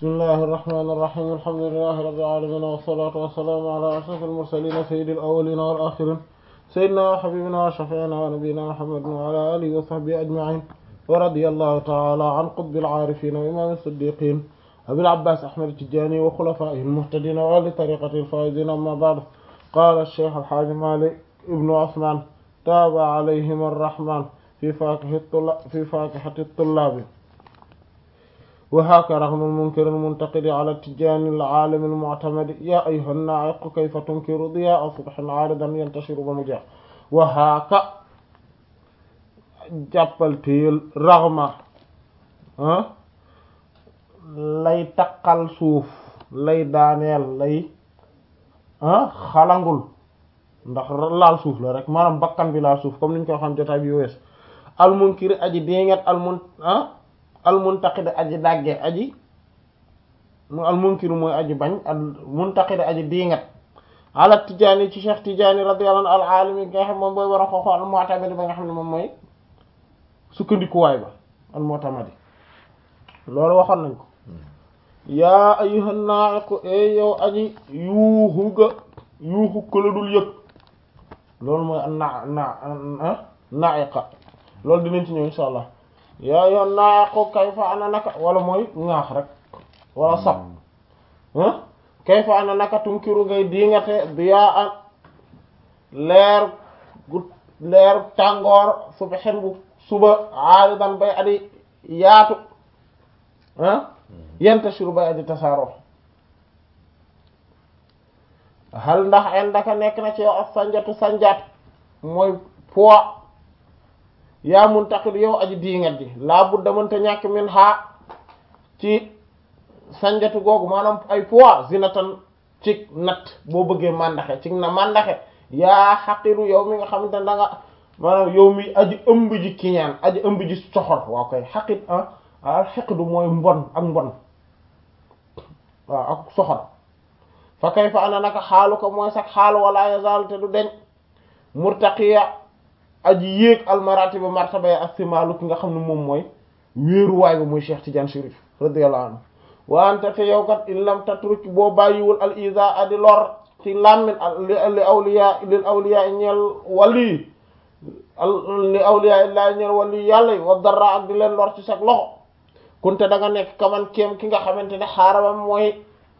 bismillahi irrahmani irrahim alhamdulilahi rabbil alamin wassalatu wassalamu ala ashraf almursalin sayyidil awwalin wal akhirin sayyidina wa habibina wa shafi'ina wa nabiyyina muhammadin wa ala alihi wa sahbihi ajma'in wa radiyallahu ta'ala an qutbil arifin wa imam as-siddiqin abil abbas ahmad tijani wa khulafaihi almuhtadin wa li tariqati alfaizin amma ba'd qala ash-shaykh al-hajj malik ibn usman taba alayhim arrahman fi fakihati at-tullab وهاك رغم المنكر المنتقد على التجان العالم المعتمد يا أيها الناعق كيف تنكر ضياء صبح عارضا ينتشر بمجاه وهاك jàppal téyel raxma lay taqal suuf lay daaneel lay xalangul ndax laal suuf la rek maanaam bakkan bi laal suuf comme niñ ko xam jotaay bi wees almunkiri aji déngat almun almuntaqid aji dàgge aji mu almunkiru mooy aji bañ al muntaqid aji diingat ala tijaani ci cheikh tijaani radiyallahu anhu al alimi nga xam moom mooy war a xooxo al mu'tamadi ba nga xam ne moom mooy sukkandikuwaay ba al mu'tamadi loolu waxoon nañ ko yaa ayyuhan na'iqu e yow aji yuuxu ga yuuxu ko la dul yëg loolu mooy na na na'iqa loolu dinañ ci ñëw insha allah yaa yoon naa ko kayfa ana naka wala mooy ŋaax rek wala sab kayfa ana naka tunkiru ngay diingate biyaa an leer gu leer tàngoor suba xen bu suba aaridan bay adi yaatu yantashiru bay adi tasaaro hal ndax en daka nekk na ci yow ak sanjatu sanjaat mooy poids yaa muntaqid yow aji diingat ji laa budda mënta ñàkk min xaa ci sanjatu googu maanaam ay poids zinatan ci nat boo bëggee màndaxe ci na màndaxe yaa xaqiru yow mi nga xamante ne da nga maanaam yow mi aji ëmb ji kiñaan aji ëmb ji soxor waaw koy xaqit ah al xeqdu mooy mbon ak mbon waaw ak soxor fa kay fa ana naka xaalu ko mooy sax xaalu wala yazal te du deñ murtaqiya aji yéeg almaratiba martaba ya astimalu ki nga xam ne moom mooy wéeruwaay ba muy Cheikh Tidiane Chérif radiyallahu anhu wante te yow kat in lam tatruk boo bàyyiwul al isa adi lor ci làmmin li awliya lil awliya ñeel wali li awliya illaa ñeel wali yàlla yi wa dara ak di leen lor ci sag loxo kunte da nga nekk kaman kéem ki nga xamante ne xaarabam mooy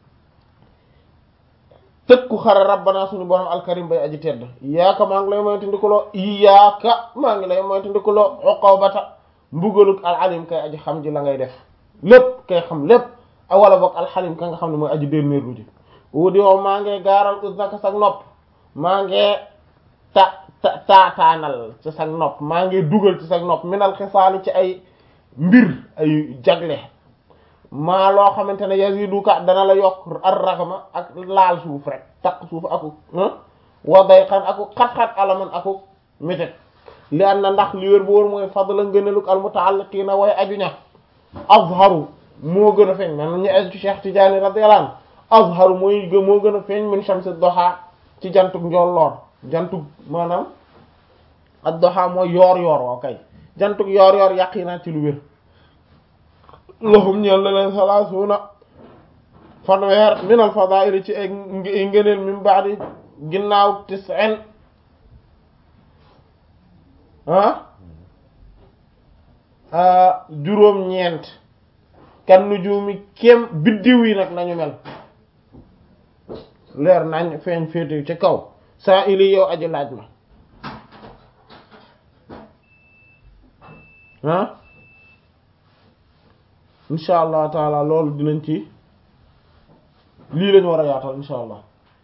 tëkku xare rabbana suñu borom alkarim bay aji tedd iyaaka maa ngi lay moytu ndikuloo iyaaka maa ngi lay moytu ndikuloo uqubata mbugaluk alalim kay aji xam ji la ngay def lépp kay xam lépp wala boog alxalim ka nga xam ne mooy aji dénnéer lu ji wudi wow maa ngi gaaral usnaka sag nopp maa ngi ta ta taataanal ci sag nopp maa ngi dugal ci sag nopp minal xisaali ci ay mbir ay jagle maa loo xamante ne yaziduka dana la yokk ar raxma ak laal suuf rek takk suuf aku wa dayqan aku xat-xat alaman aku métet li an na ndax li wér bu wóor mooy fadla ngëneluk al mutaalliqiina way aju ña azharu moo gën a feeñ man ñu aju ci Cheikh Tidiane radiyallahu anhu azharu mooy moo gën a feeñ min shamsi doxa ci jantug njolloor jantug maanaam ak doxa mooy yoor yoor waaw kay jantug yoor yoor yaqina ci lu wér lahum ñeel na leen salaasuuna fanweer min al fadaa'il ci ay ngëneel min ba'di ginnaaw tis'in ah juróom ñeent kan nujuumi kem biddiw yi nag nañu mel leer nañ feeñ féete ci kaw saa ili yow aji laaj ma ah insha allah taala loolu dinañ ci lii lañu war a yaatal insha allah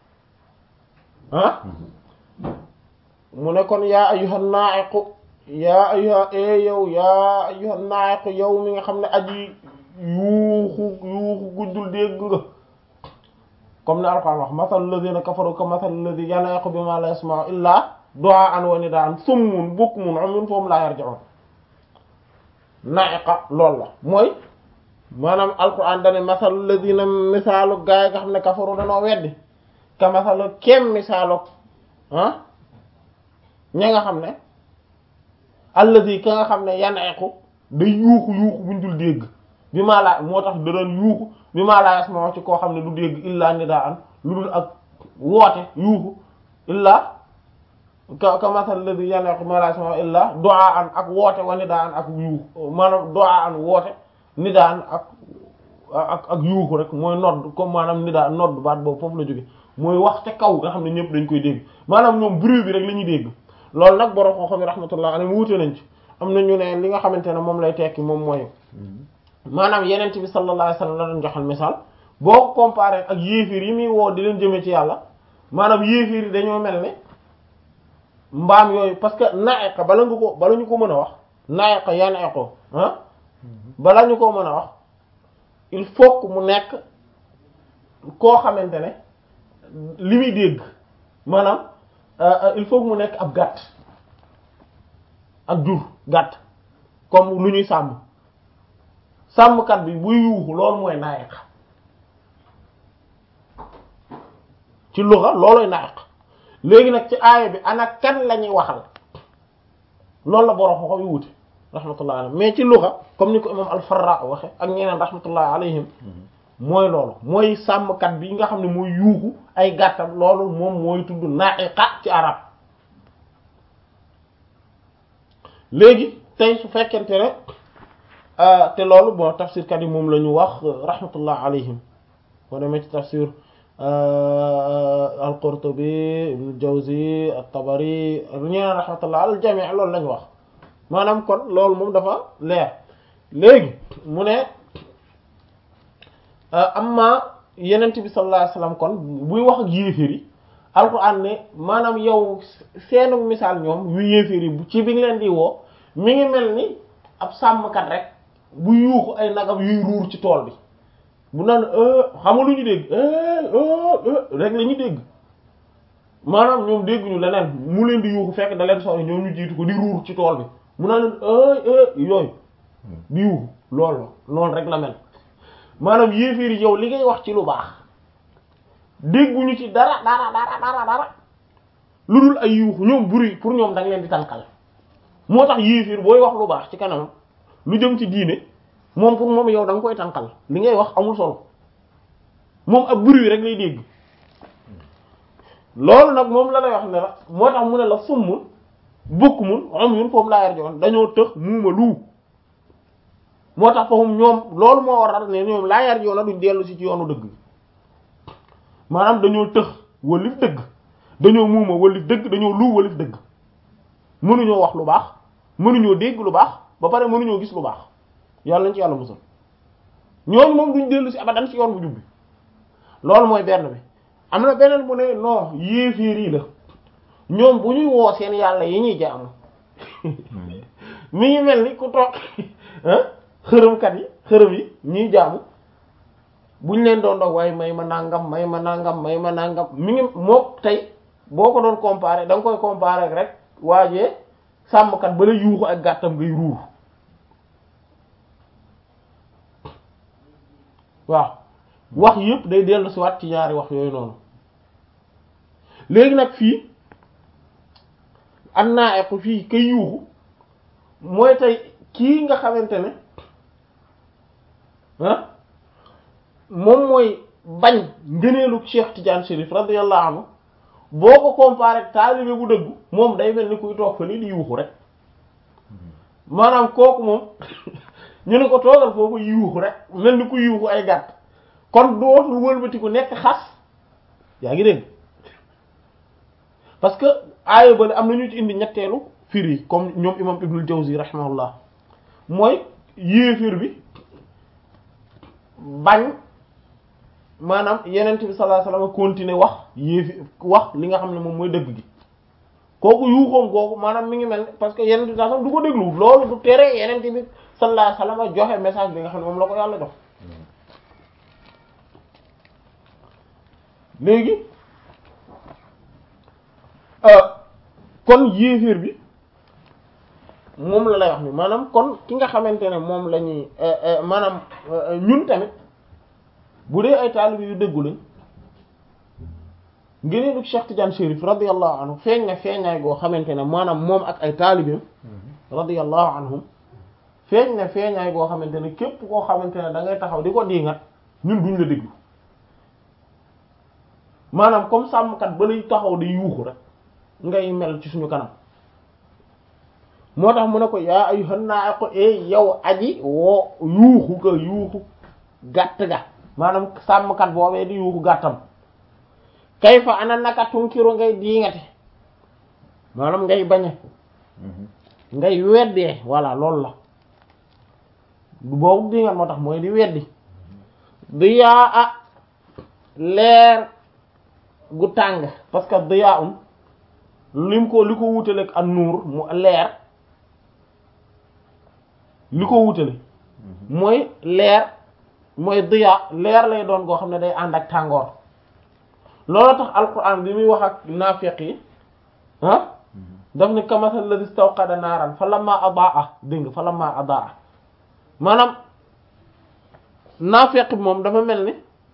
ah mu ne kon yaa ayyuhan na'iqu yaa ayyuha e yow yaa ayyuhan na'iqu yow mi nga xam ne aji yuuxu yuuxu guddul dégg nga comme ne alquran wax masalu alladhina kafaru ka masalu alladhi yanaqu bima la yasma'u illa du'aan wa nidaan summun bukmun umyun fahum la yarji'un na'iqa loolu la mooy maanaam alquran dane masalu alladhina misaalu gaay nga xam ne kafaru danoo weddi ka masalu kem misaalu ah ña nga xam ne alladhi ka nga xam ne yanaqu day yuuxu yuuxu buñ dul dégg bi maa laa moo tax da doon yuuxu bi maa laa yasma ci koo xam ne du dégg illaa nidaan lu dul ak woote yuuxu illaa ka ka masal ladhi yanaqu ma la yasma illaa du'aan ak woote wa nidaan ak yuuxu maanaam du'aan woote nidaan ak ak ak yuuxu rek mooy nodd comme maanaam nidaan nodd baat boobu foofu la jóge mooy wax ca kaw nga xam ne ñëpp dañ koy dégg maanaam ñoom bruit bi rek la ñuy dégg loolu nag borom xoo xam ne rahmatullah alayhi wuute nañ ci am na ñu ne li nga xamante ne moom lay tekki moom mooy maanaam yenent bi sallallahu alayhi wasallam la doon joxal misaal boo ko comparé ak yéefir yi muy woo di leen jëmee ci yàlla maanaam yéefir yi dañoo mel ne mbaam yooyu parce que naeqa bala nga ko bala ñu ko mën a wax naeqa yaneqo ah bala ñu ko mën a wax il faut que mu nekk koo xamante ne li muy dégg maanaam il faut que mu nekk ab gàtt ak jur gàtt comme lu ñuy sàmm sàmmkat bi buy yuuxu loolu mooy naayeq ci luxa looloy naayeq léegi nag ci aaya bi ana kan la ñuy waxal loolu la borom xoxo yu wuute rahmatullah alayhim mais ci luxa comme ni ko imam al-Farra waxe ak ñeneen rahmatullah alayhim mooy loolu mooy sàmmkat bi nga xam ne mooy yuuxu ay gàttam loolu moom mooy tudd naayeqa ci arab léegi tey su fekkente ne te loolu bon tafsirkat yi moom la ñu wax rahmatullah alayhim boo demee ci tafsir al-Qurtubi ibn Jawzi at-Tabari ñeneen rahmatullah al jami' loolu la ñu wax maanaam kon loolu moom dafa leer léegi mu ne amma yenent bi sallallahu alayhi wasallam kon buy wax ak yéeféer yi alquran ne maanaam yow seenu misaal ñoom yu yéeféer yi ci bi nga leen di woo mi ngi mel ni ab sàmmkat rek bu yuuxu ay nagam yuy ruur ci tool bi bu naan xama lu ñu dégg rek la ñu dégg maanaam ñoom dégguñu leneen mu leen di yuuxu fekk da leen sori ñoom ñu jiitu ko di ruur ci tool bi mu naan leen yooyu di yuuxu loolu loolu rek la mel maanaam yéeféer yi yow li ngay wax ci lu baax dégguñu ci dara dara dara dara dara lu dul ay yuuxu ñoom buri pour ñoom da nga leen di tànkal moo tax yéeféer booy wax lu baax ci kanam lu jëm ci diine moom pour moom yow da nga koy tànkal li ngay wax amul solo moom ab bruit rek lay dégg loolu nag moom la lay wax ne la moo tax mu ne la summun bukmun umyun foofu laa yarjoon dañoo tëx muuma luu moo tax foofu ñoom loolu moo waral ne ñoom laa yar yoona duñ dellu si ci yoonu dëgg maanaam dañoo tëx wëlif dëgg dañoo muuma wëlif dëgg dañoo luu wëlif dëgg mënuñoo wax lu baax mënuñoo dégg lu baax ba pare mënuñoo gis lu baax yàlla nañ ci yàlla musal ñooñu moom duñ dellu si abadan ci yoon bu jubbi loolu mooy benn bi am na beneen bu ne non yéeféer yi la ñoom bu ñuy woo seen yàlla yi ñuy jaamu mi ngi mel ni ku toog xërëmkat yi xërëm yi ñuy jaamu buñ leen doon doog waaye may ma nangam may ma nangam may ma nangam mi ngi moo tey boo ko doon comparer da nga koy comparer rek waajee sàmmkat ba la yuuxu ak gàttam ngay ruur waaw wax yëpp day dellu si waat ci ñaari wax yooyu noonu léegi nag fii am naa eq fii kay yuuxu mooy tey kii nga xamante ne ah moom mooy bañ ngëneelu Cheikh Tidiane Chérif radiyallahu anhu boo ko comparé taalibe bu dëggu moom day mel ni kuy toog fa ni di yuuxu rek maanaam kooku moom ñu ne ko toogal foofu yuuxu rek mel ni ku yuuxu ay gàtt kon dootul wëlbati ku nekk xas yaa ngi dégg parce que aaya bale am na ñu ci indi ñetteelu firi comme ñoom imam Ibnul Jawzi rahimahullah mooy yéefir bi bañ maanaam yenent bi sallallahu alayhi wasallam continuer wax yéefi wax li nga xam ne moom mooy dëgg gi kooku yuuxoom kooku maanaam mi ngi mel parce que yenent bi sallallahu du ko déglu loolu du tere yenent bi sallallahu alayhi wasallam joxe message bi nga xam ne moom la ko yàlla jox léegi kon yéeféer bi moom la lay wax ni maanaam kon ki nga xamante ne moom la ñuy maanaam ñun tamit bu dee ay taalibe yu dëggu lañ ngëneelu Cheikh Tidiane Chérif radiyallahu anhu feeñ na feeñaay goo xamante ne maanaam moom ak ay taalibeem radiyallahu anhum feeñ ne feeñaay goo xamante ne képp koo xamante ne da ngay taxaw di ko diingat ñun duñ la déglu maanaam comme sàmmkat ba lay taxaw di yuuxu rek ngay mel ci suñu kanam moo tax mu ne ko yaa ayyuhan naaqu e yow aji woo yuuxu ga yuuxu gàtt ga maanaam sàmmkat boobee di yuuxu gàttam kayfa ana naka tunkiru ngay diingate maanaam ngay bañe ngay weddee voilà loolu la du boobu diingat moo tax mooy di weddi diyaa a leer gu tàng parce que diyaa um lim ko li ko wutaleeg ak nuur mu leer li ko wutale mooy leer mooy diyaa leer lay doon goo xam ne day ànd ak tàngoor loolu tax alquran bi muy wax ak naafiq yi ah daf ni kamasal ladhi istawqada naaran fa lamma adaa dégg nga fa lamma adaa maanaam naafiq bi moom dafa mel ni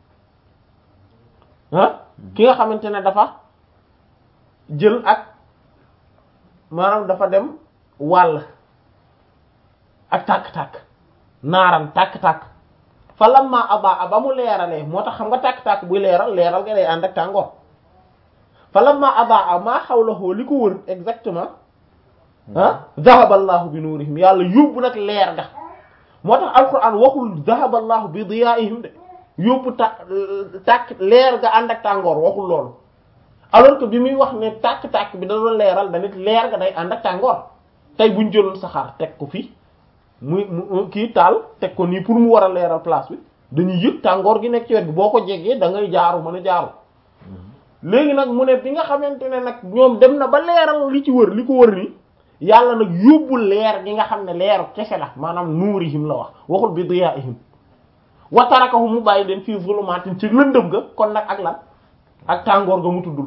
ah ki nga xamante ne dafa jël ak maanaam dafa dem wàll ak tàkk-tàkk naaran tàkk-tàkk fa lamma adaa ba mu leeralee moo tax xam nga tàkk-tàkk buy leeral leeral nga day ànd ak tàngoor fa lamma adaa maa hawlahu li ko wër exactement ah dhahaba allahu bi nuurihim yàlla yóbbu nag leer ga moo tax alquran waxul dhahaba allahu bi diyaa'ihim de yóbbu ta tàkk leer ga ànd ak tàngoor waxul loolu alors que bi muy wax ne tàkk-tàkk bi da doon leeral da nit leer ga day ànd ak tàngoor tey buñ jëloon saxaar teg ko fii muy mu kii taal teg ko nii pour mu war a leeral place bi dañuy yëg tàngoor gi nekk ci wet bi boo ko jegee da ngay jaaru mën a jaaru léegi nag mu ne bi nga xamante ne nag ñoom dem na ba leeral li ci wër li ko wër ni yàlla nag yóbbu leer gi nga xam ne leeru kese la maanaam nuurihim la wax waxul bi diyaa'ihim wa tarakahum mu bàyyi leen fii zulumaatin ci lëndëm ga kon nag ak lan ak tàngoor ga mu tuddul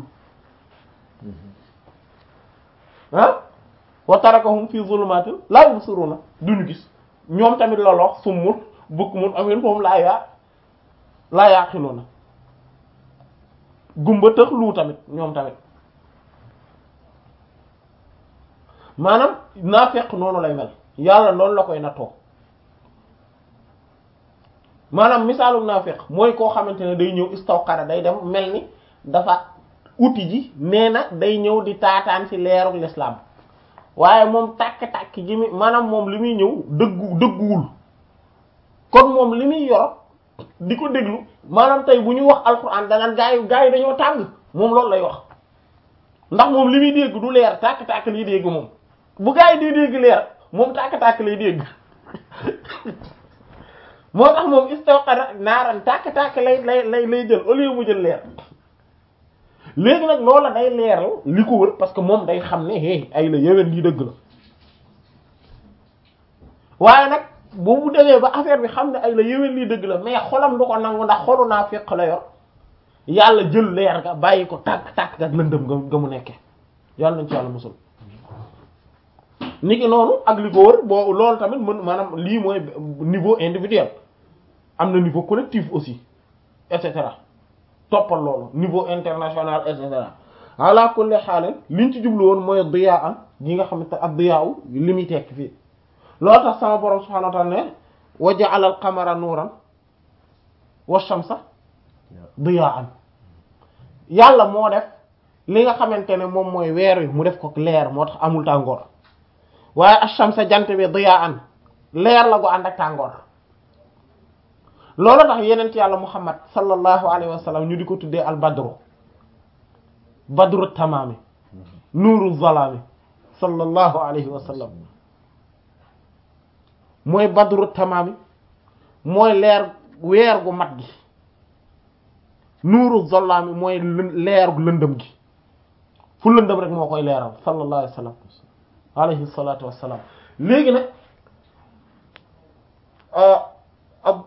ah wa tarakahum fii zulumaatin laa yubsiruuna duñu gis ñoom tamit la lox summul bukmun amin moom laa yaa laa yaaqiluuna gumba tëx lu tamit ñoom tamit maanaam naafeq noonu lay mel yàlla noonu la koy nattoo maanaam misaalum naafeq mooy koo xamante ne day ñëw istawqara day dem mel ni dafa uti ji nee na day ñëw di taataan ci leeruk l'islam waaye moom tàkk-tàkk ji mi maanaam moom li muy ñëw dëggu dëgguwul kon moom li muy yor di ko déglu maanaam tey bu ñu wax alxuraan danaan gaa yi gaa yi dañoo tàng moom loolu lay wax ndax moom li muy dégg du leer tàkk-tàkk lay dégg moom bu gaa yi di dégg leer moom tàkk-tàkk lay dégg moo tax moom istawqara naaran tàkk-tàkk lay lay lay lay jël au lieu mu jël leer léegi nag loola day leeral li ko wër parce que moom day xam ne hey ay la yeween lii dëgg la waaye nag boobu demee ba affaire bi xam ne ay la yeween lii dëgg la mais xolam du ko nangu ndax xolu naa fekk la yor yàlla jël leer ga bàyyi ko tàkk tàkk ak lëndëm nga nga mu nekkee yàlla nañ ci yàlla musul niki noonu ak li ko wër boo loolu tamit mën maanaam lii mooy niveau individuel am na niveau collectif aussi et cetera toppal loolu niveau international et cetera ala kulli xaal liñ ci jublu woon mooy diyaa am gi nga xamante ak diyaa u li muy tekk fii loolu tax sama borom subhanahu wa ta'ala ne wa ja'ala al-qamara nuuran wa shamsa diyaan yàlla moo def li nga xamante ne moom mooy weer wi mu def ko leer moo tax amul tàngoor waaye ash-shamsa jant bi diyaan leer la gu ànd ak tàngoor loolu tax yenent yàlla muhammad sallallahu alayhi wa sallam ñu di ko tuddee al badru badru tamaami nuuru zalaami sallallahu alayhi wa sallam mooy badru tamaami mooy leer weer gu mat gi nuuru zalaami mooy leer gu lëndëm gi fu lëndëm rek moo koy leeral sallallahu alayhi wa sallam alayhi salatu wassalam léegi nag ab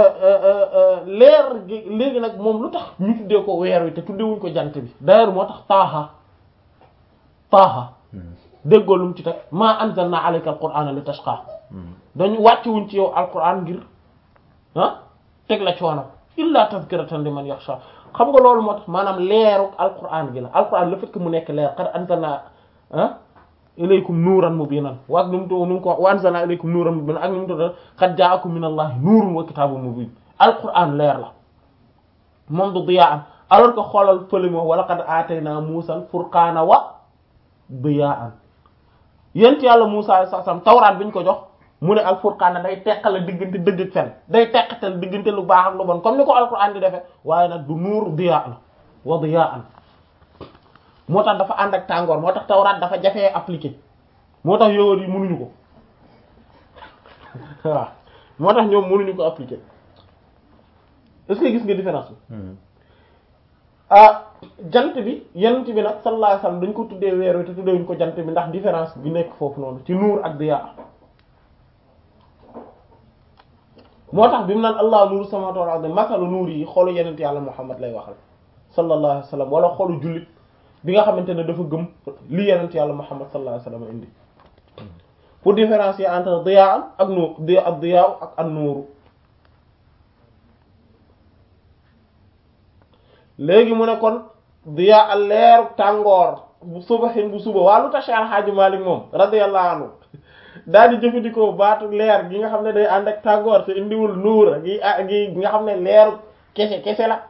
leer gi léegi nag moom lu tax ñu tuddee ko weer wi te tuddewuñ ko jant bi d'ailleurs moo tax taaha taaha déggoo lu mu ci teg maa anzalna alayka alqur'ana li tashqa dañu wàccewuñ ci yow alqur'an ngir ah teg la coono illa tazkiratan liman yakhsha xam nga loolu moo tax maanaam leeru alqur'an gi la alqur'an le fait que mu nekk leer qad anzalna ah ilaykum nuuran mubiinan wa ak nu mu nu mu ko wa anzalna ilaykum nuuran mubiinan ak nu mu tudd qad ja'akum min allahi nuurun wa kitaabun mubiin alquran leer la moom du diyaan alors que xoolal fële mo wala qad aataynaa muusal furqaana wa diyaan yent yàlla Muusaa alayhi salaam tawraat bi ñu ko jox mu ne al furqaana day teqale diggante dëgg ak fen day teqatal diggante lu baax ak lu bon comme ni ko alquran di defee waaye nag du nuur diyaan wa diyaan moo tax dafa ànd ak tàngoor moo tax tawraat dafa jafee appliquer moo tax yowóot yi mënuñu ko waaw moo tax ñoom mënuñu ko appliquer est-ce que gis nga différence bi ah jant bi yonent bi nag sallallahu alayhi wasallam dañ ko tuddee weer wi te tuddeewuñ ko jant bi ndax différence bi nekk foofu noonu ci nuur ak diyaa moo tax bi mu naan allah nuuru samawati wal ardi masalu nuur yi xolu yonent yàlla Muhammad lay waxal sallallahu alayhi wasallam wala xolu jullit bi nga xamante ne dafa gëm li yonent yàlla Muhammad sallallahu alayhi wasallam indi pour différencier entre diyaa ak nuur diyaa ak diyaa ak an nuuru léegi mu ne kon diya al leeru tàngoor bu suba xin bu suba waa lu tax Cheikh Alhaaji Malik moom radiyallahu anhu daal di jëfandikoo baatu leer gi nga xam ne day ànd ak tàngoor te indiwul nuur gi ah gi nga xam ne leeru kese kese la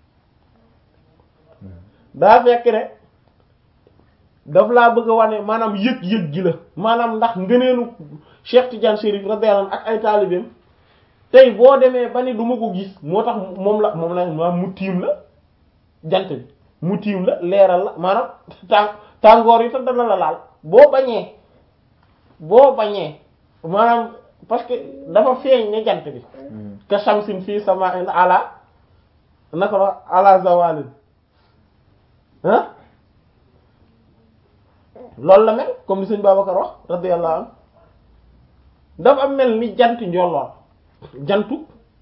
daa fekk ne daf laa bëgg a wane maanaam yëg-yëg gi la maanaam ndax ngëneelu Cheikh Tidiane Chérif radiyallahu anhu ak ay taalibeem tey boo demee ba ni du ma ko gis moo tax moom la moom la maanaam mu tiim la jant bi mu tiim la leeral la maanaam tàng tàngoor yi te dana la laal boo bañee boo bañee maanaam parce que dafa feeñ ne jant bi ka shamsin fii sama'in ala naka la ala zawalin ah loolu la mel comme ni sëñ Babacar wax radiyallahu anhu dafa mel ni jant njolloor jantu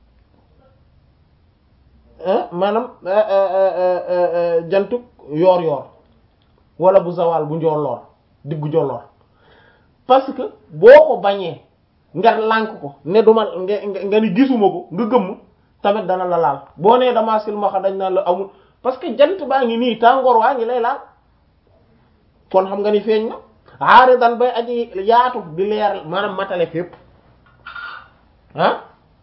maanaam jantuk yoor yoor wala bu zawal bu njolloor diggu njolloor parce que boo ko bañee nga lànk ko ne duma nga nga ni gisuma ko nga gëmm tamit dana la laal boo nee dama silmaxa dañ naan la amul parce que jant baa ngi nii tàngoor waa ngi lay laal kon xam nga ni feeñ na aari dan bay aji yaatu di leer maanaam matale fépp ah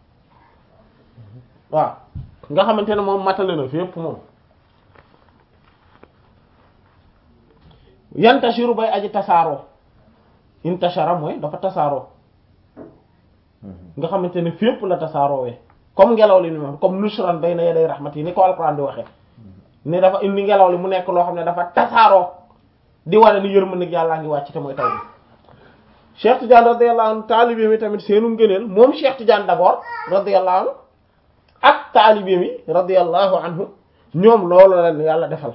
waaw nga xamante ne moom matale na fépp moom yantashiru bay aji tasaaroo intashara mooy dafa tasaaroo nga xamante ne fépp la tasaaroowee comme ngelaw li ni moom comme nushran bayna yaday rahmati ni ko alquran di waxee ni dafa indi ngelaw li mu nekk loo xam ne dafa tasaaroo di wane ni yërmandeeg yàllaa ngi wàcc te mooy taw bi Cheikh Tidiane radiyallahu anhu taalibe mi tamit seenu ngëneel moom Cheikh Tidiane d'abord radiyallahu anhu ak taalibe mi radiyallahu anhu ñoom loolu la yàlla defal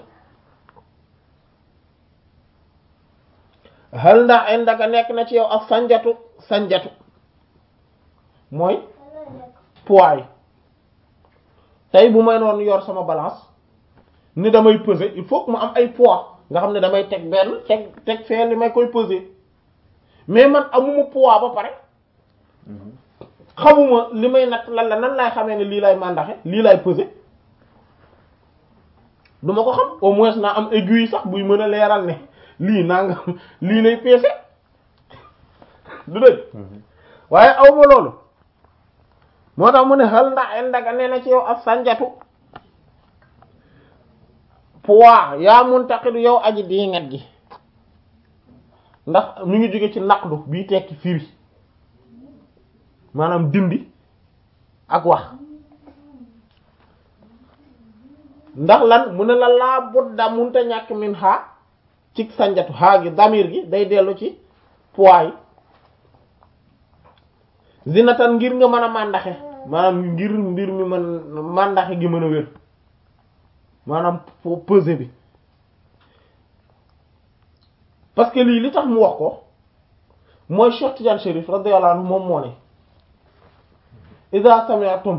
hal ndax indaka nekk na ci yow ak sanjatu sanjatu mooy poids yi tey bu may noonu yor sama balance ni damay peser il faut que mu am ay poids nga xam ne damay teg benn teg teg fee li may koy peser mais man amuma poids ba pare xamuma li may natt lan la nan laay xamee ne lii lay màndaxe lii lay peser du ma ko xam au moins naa am aiguille sax buy mën a leeral ne lii naa nga lii lay peese du dëgg waaye awma loolu moo tax mu ne xal ndax en daga nee na ci yow ak sanjatu poids yaa muntaqidu yow aji diingat gi ndax mi ngi jóge ci naqdu bii tekki firi maanaam dindi ak wax ndax lan mu ne la laa budda munta ñàkk min xaa ci sanjatu xaa gi damir gi day dellu ci poids yi zinatan ngir nga mën a màndaxe maanaam ngir mbir mi mën màndaxe gi mën a wér maanaam pesé bi parce que lii li tax mu wax ko mooy Cheikh Tidiane Chérif radiyallahu anhu moom moo ne idha sami'tum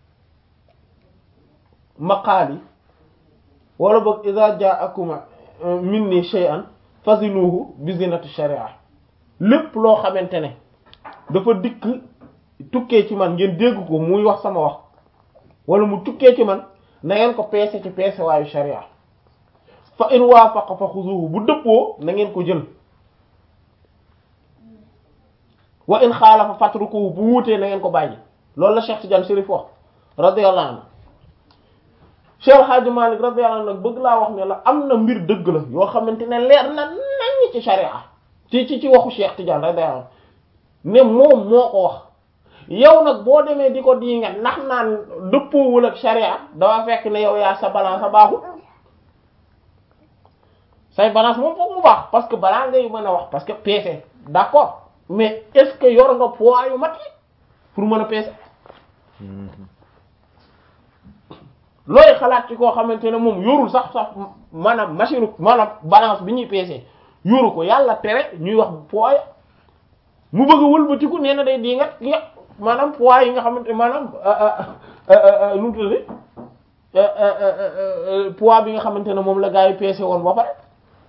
maqaali wala boog idha ja'akum minni shay'an fazinuhu bi zinati sharia lépp loo xamante ne dafa dikk tukkee ci man ngeen dégg ko muy wax sama wax wala mu tukkee ci man na ngeen ko peese ci peese waayu sharia fa in waafaqa fa xuzuhu bu dëppoo na ngeen ko jël wa in xaalafa fatruku bu wuutee na ngeen ko bàyyi loolu la Cheikh Tidiane Chérif wax radiyallahu anhu Cheikh Hadji Malick radiyallahu anhu nag bëgg laa wax ne la am na mbir dëgg la yoo xamante ne leer na nañ ci sharia ci ci ci waxu Cheikh Tidiane radiyallahu anhu ne moom moo ko wax yow nag boo demee di ko di nga ndax naan dëppoowul ak sharia dafa fekk ne yow yaa sa balance a baaxul say balance moom foog mu baax parce que balaa ngay mën a wax parce que peese d'accord mais est-ce que yor nga poids yu mat yi pour mën a peese looy xalaat ci koo xamante ne moom yorul sax sax maanaam machine maanaam balance bi ñuy peese yoru ko yàlla tere ñuy wax poids mu bëgg a wëlbatiku nee na day di nga nga maanaam poids yi nga xamante maanaam nu mu tuddati poids bi nga xamante ne moom la gaa yi peese woon ba pare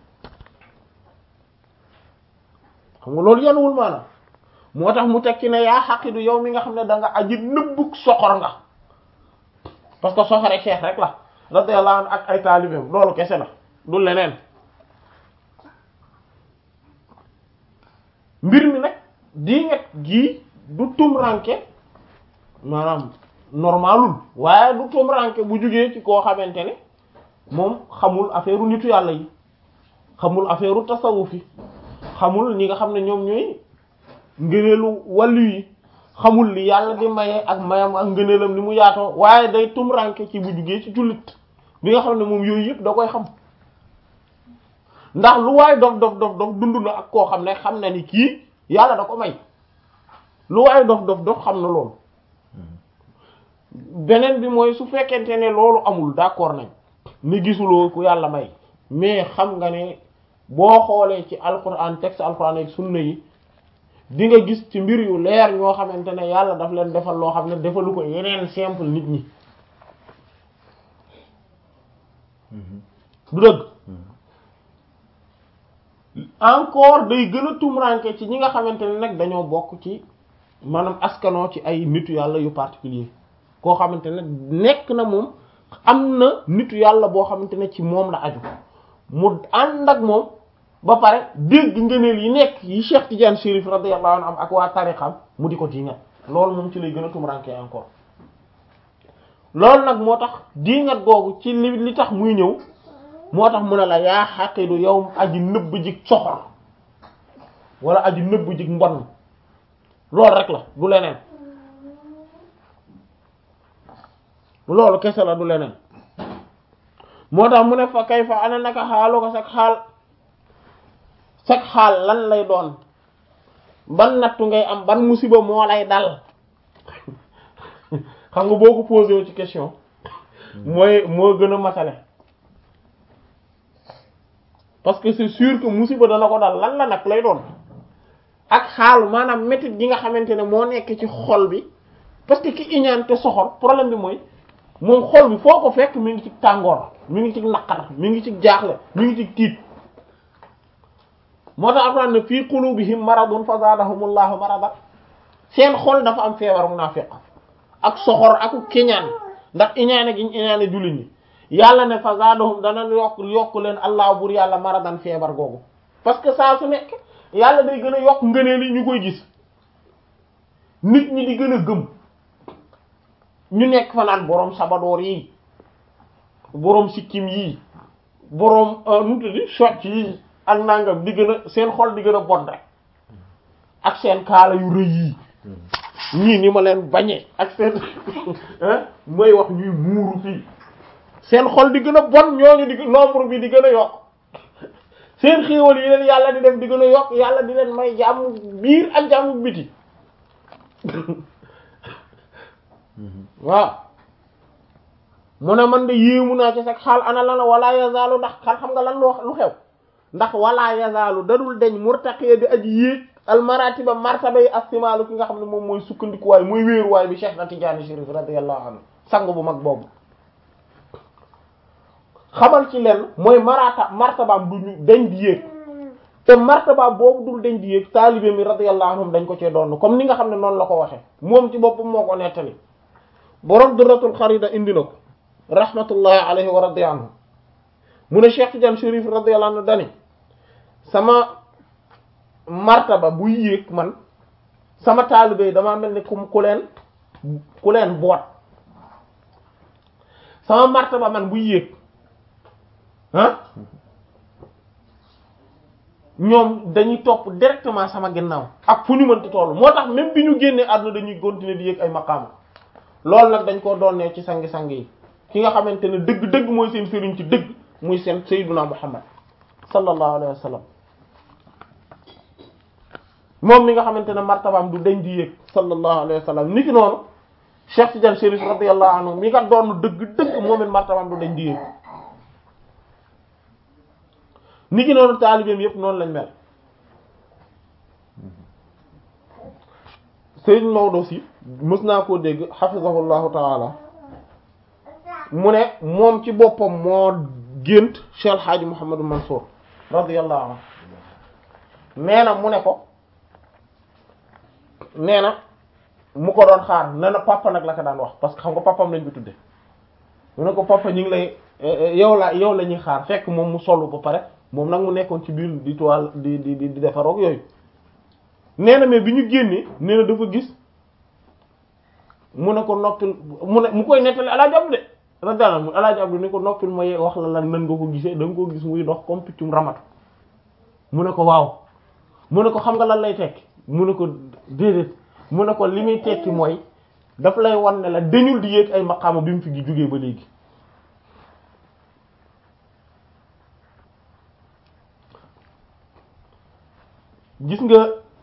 xam nga loolu yanuwul maanaam moo tax mu tekki ne yaa xaqidu yow mi nga xam ne da nga aji nëbbug soxor nga parce que soxore cheikh rek la radiyallahu anhu ak ay taalibeem loolu kese la du leneen mbir mi nag diinget gii du tumranke maanaam normalul waaye du tumranke bu jugee ci koo xamante ne moom xamul affaire u nitu yàlla yi xamul affaire u tasawuf yi xamul ñi nga xam ne ñoom ñooy ngëneelu wàllu yi xamul li yàlla di maye ak mayam ak ngëneelam ni mu yaatoo waaye day tumranke ci bu jugee ci jullit bi nga xam ne moom yooyu yëpp da koy xam ndax lu waay dof dof dof dof dund na ak koo xam ne xam na ni kii yàlla da ko may lu waay dof dof dof xam na loolu beneen bi mooy su fekkente ne loolu amul d'accord nañ ni gisuloo ku yàlla may mais xam nga ne boo xoolee ci alquran texte alquran ak sunna yi di nga gis ci mbir yu leer ñoo xamante ne yàlla daf leen defal loo xam ne defalu ko yeneen simple nit ñi du dëgg encore day gën a tumranke ci ñi nga xamante ne nag dañoo bokk ci maanaam askanoo ci ay nitu yàlla yu particulier koo xamante ne nekk na moom am na nitu yàlla boo xamante ne ci moom la aju mu ànd ak moom ba pare dégg ngëneel yi nekk yi Cheikh Tidiane Chérif radiyallahu anhu am ak waa tariqam mu di ko diingat loolu moom ci lay gën a tumranke encore loolu nag moo tax diingat googu ci li li tax muy ñëw moo tax mu ne la yaa xaqidu yow aji nëbb jig soxor wala aji nëbb jig mbon loolu rek la du leneen loolu kese la du leneen moo tax mu ne fa kay fa ana naka xaalu ko sag xaal sag xaal lan lay doon ban nattu ngay am ban musiba moo lay dal xam nga boo ko posé wu ci question mooy moo gën a matale parce que c'est sûr que musiba dana ko dal lan la nag lay doon ak xaal maanaam métit gi nga xamante ne moo nekk ci xol bi parce que ki iñaan te soxor problème bi mooy moom xol bi foo ko fekk mi ngi ci tàngoor mi ngi ci naqar mi ngi ci jaaxle mi ngi ci tiit moo tax alxuraan ne fii qulubihim maradun fa zaadahumullahu marada seen xol dafa am feebar munaafiq ak soxor ak kiñaan ndax iñaane gi ñu iñaane jullit ñi yàlla ne fa zaadahum dana yokk yokk leen allah bur yàlla maradan feebar googu parce que saa su nekk yàlla day gën a yokk ngëneel yi ñu koy gis nit ñi di gën a gëm ñu nekk fa naan boroom sabadoor yi boroom sikkim yi boroom nu tuddi socc yi ak nangam di gën a seen xol di gën a bon rek ak seen kaala yu rëy yi ñii ni ma leen bañee ak seen mooy wax ñuy muuru fii seen xol di gën a bon ñooñu di nombre bi di gën a yokk seen xéewal yi leen yàlla di def di gën a yokk yàlla di leen may jàmm biir ak jàmm biti waaw mu ne man de yéemu naa ci sax xaal ana lana wala yazaalu ndax xal xam nga lan lu xew ndax wala yazaalu dadul deñ murtaqiya di aji yéeg almaratiba martaba yi astimaalu ki nga xam ne moom mooy sukkandikuwaay mooy wéeruwaay bi Cheikh na Tidiane Chérif radiyallahu anhu sang bu mag boobu xamal ci leen mooy marata martabaam du ñu dañ di yéeg te martabaam boobu dul dañ di yéeg taalibe mi radiyallahu anhum dañ ko cee doon comme ni nga xam ne noonu la ko waxe moom ci boppam moo ko nettali borom Durratul Kharida indi na ko rahmatullahi alayhi wa radiya anhu mu ne Cheikh Tidiane Chérif radiyallahu anhu dani sama martaba buy yéeg man sama taalibe yi damaa mel ni ku ku leen ku leen boot sama martaba man buy yéeg ah ñoom dañuy topp directement sama ginnaaw ak fu ñu mënti toll moo tax même bi ñu génnee àdduna dañuy continuer di yéeg ay maqaama loolu nag dañ koo doonee ci sangi-sang yi ki nga xamante ne dëgg-dëgg mooy seen sëriñ ci dëgg muy seen sayyiduna muhammad sallallahu alayhi wa sallam moom mi nga xamante ne martabaam du dañ di yéeg sallallahu alayhi wa sallam ni ki noonu Cheikh Tidiane Chérif radiyallahu anhu mi nga doon dëgg-dëgg moom it martabaam du dañ di yéeg ni ki noonu taalibeem yépp noonu lañ mel Serigne Maodo si mës naa koo dégg hafizahullahu taala mu ne moom ci boppam moo gént Cheikh El Hadj Mouhamadou Mansour radiyallahu anhu nee na mu ne ko nee na mu ko doon xaar nee na papa nag la ko daan wax parce que xam nga papam lañ ko tudde mu ne ko papa ñu ngi lay yow la yow la ñuy xaar fekk moom mu solu ba pare moom nag mu nekkoon ci biir di toile di di di defaroog yooyu nee na mais bi ñu génnee nee na dafa gis mu ne ko noppil mu ne mu koy nettali alaaji Abdu de radiyallahu anhu alaaji Abdu ne ko noppil mooy wax la lan nan nga ko gisee da nga ko gis muy dox comme piccum ramatu mu ne ko waaw mu ne ko xam nga lan lay tekki mu ne ko déedéet mu ne ko li muy tekki mooy daf lay wan ne la dañul di yéeg ay maqaama bi mu fi jógee ba léegi gis nga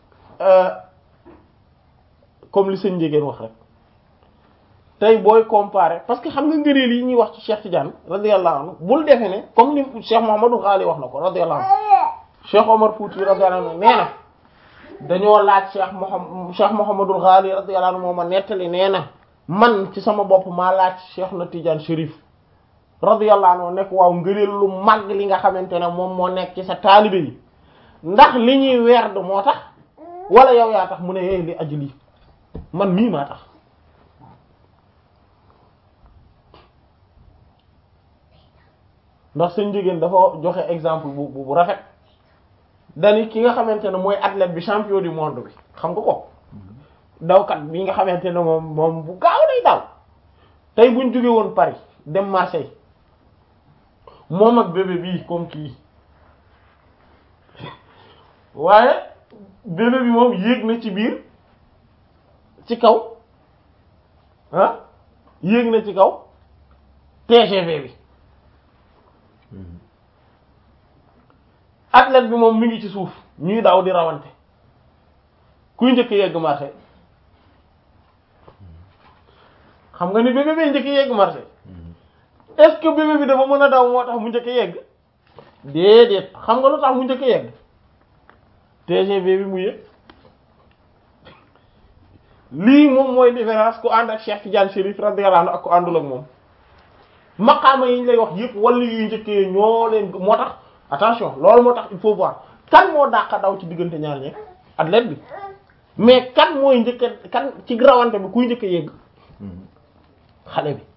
comme li sëñ njegéen wax rek tey booy comparer parce que xam nga ngëneel yi ñuy wax ci Cheikh Tidiane radiyallahu anhu bul defe ne comme li Cheikh Mouhamadou Ghali wax na ko radiyallahu anhu Cheikh Omar Fouti radiyallahu anhu nee na dañoo laaj Cheikh Mouhamad Cheikh Mouhamadou Ghali radiyallahu anhu moo ma nettali nee na man ci sama bopp maa laaj Cheikh na Tidiane Chérif radiyallahu anhu nekk waaw ngëneel lu mag li nga xamante ne moom moo nekk ci sa taalibe yi ndax li ñuy werd moo tax wala yow yaa tax mu ne yee li aju lii man mii maa tax ndax seen jigéen dafa joxe exemple bu bu rafet dani ki nga xamante ne mooy athlète bi champion du monde bi xam nga ko dawkat bi nga xamante ne moom moom bu gaaw day daw tey buñ jóge woon Paris dem Marseille moom ak bébé bii comme kii waaye bébé bi moom yéeg na ci biir ci kaw ah yéeg na ci kaw TGV bi athlète bi moom mi ngi ci suuf ñuy daw di rawante kuy njëkk yegg marché xam nga ni bébé bi njëkk yegg marché est-ce que bébé bi dafa mën a daw moo tax mu njëkk yegg déedéet xam nga lu tax mu njëkk yegg TGV bi mu yëg lii moom mooy différence ku ànd ak Cheikh Tidiane Chérif radiyallahu anhu ak ku àndul ak moom maqaama yi ñu lay wax yëpp wala yuy njëkkee ñoo leen moo tax attention loolu moo tax il faut voir kan moo dàq daw ci diggante ñaar ñi athlète bi mais kan mooy njëkk kan ci rawante bi kuy njëkk a yegg xale bi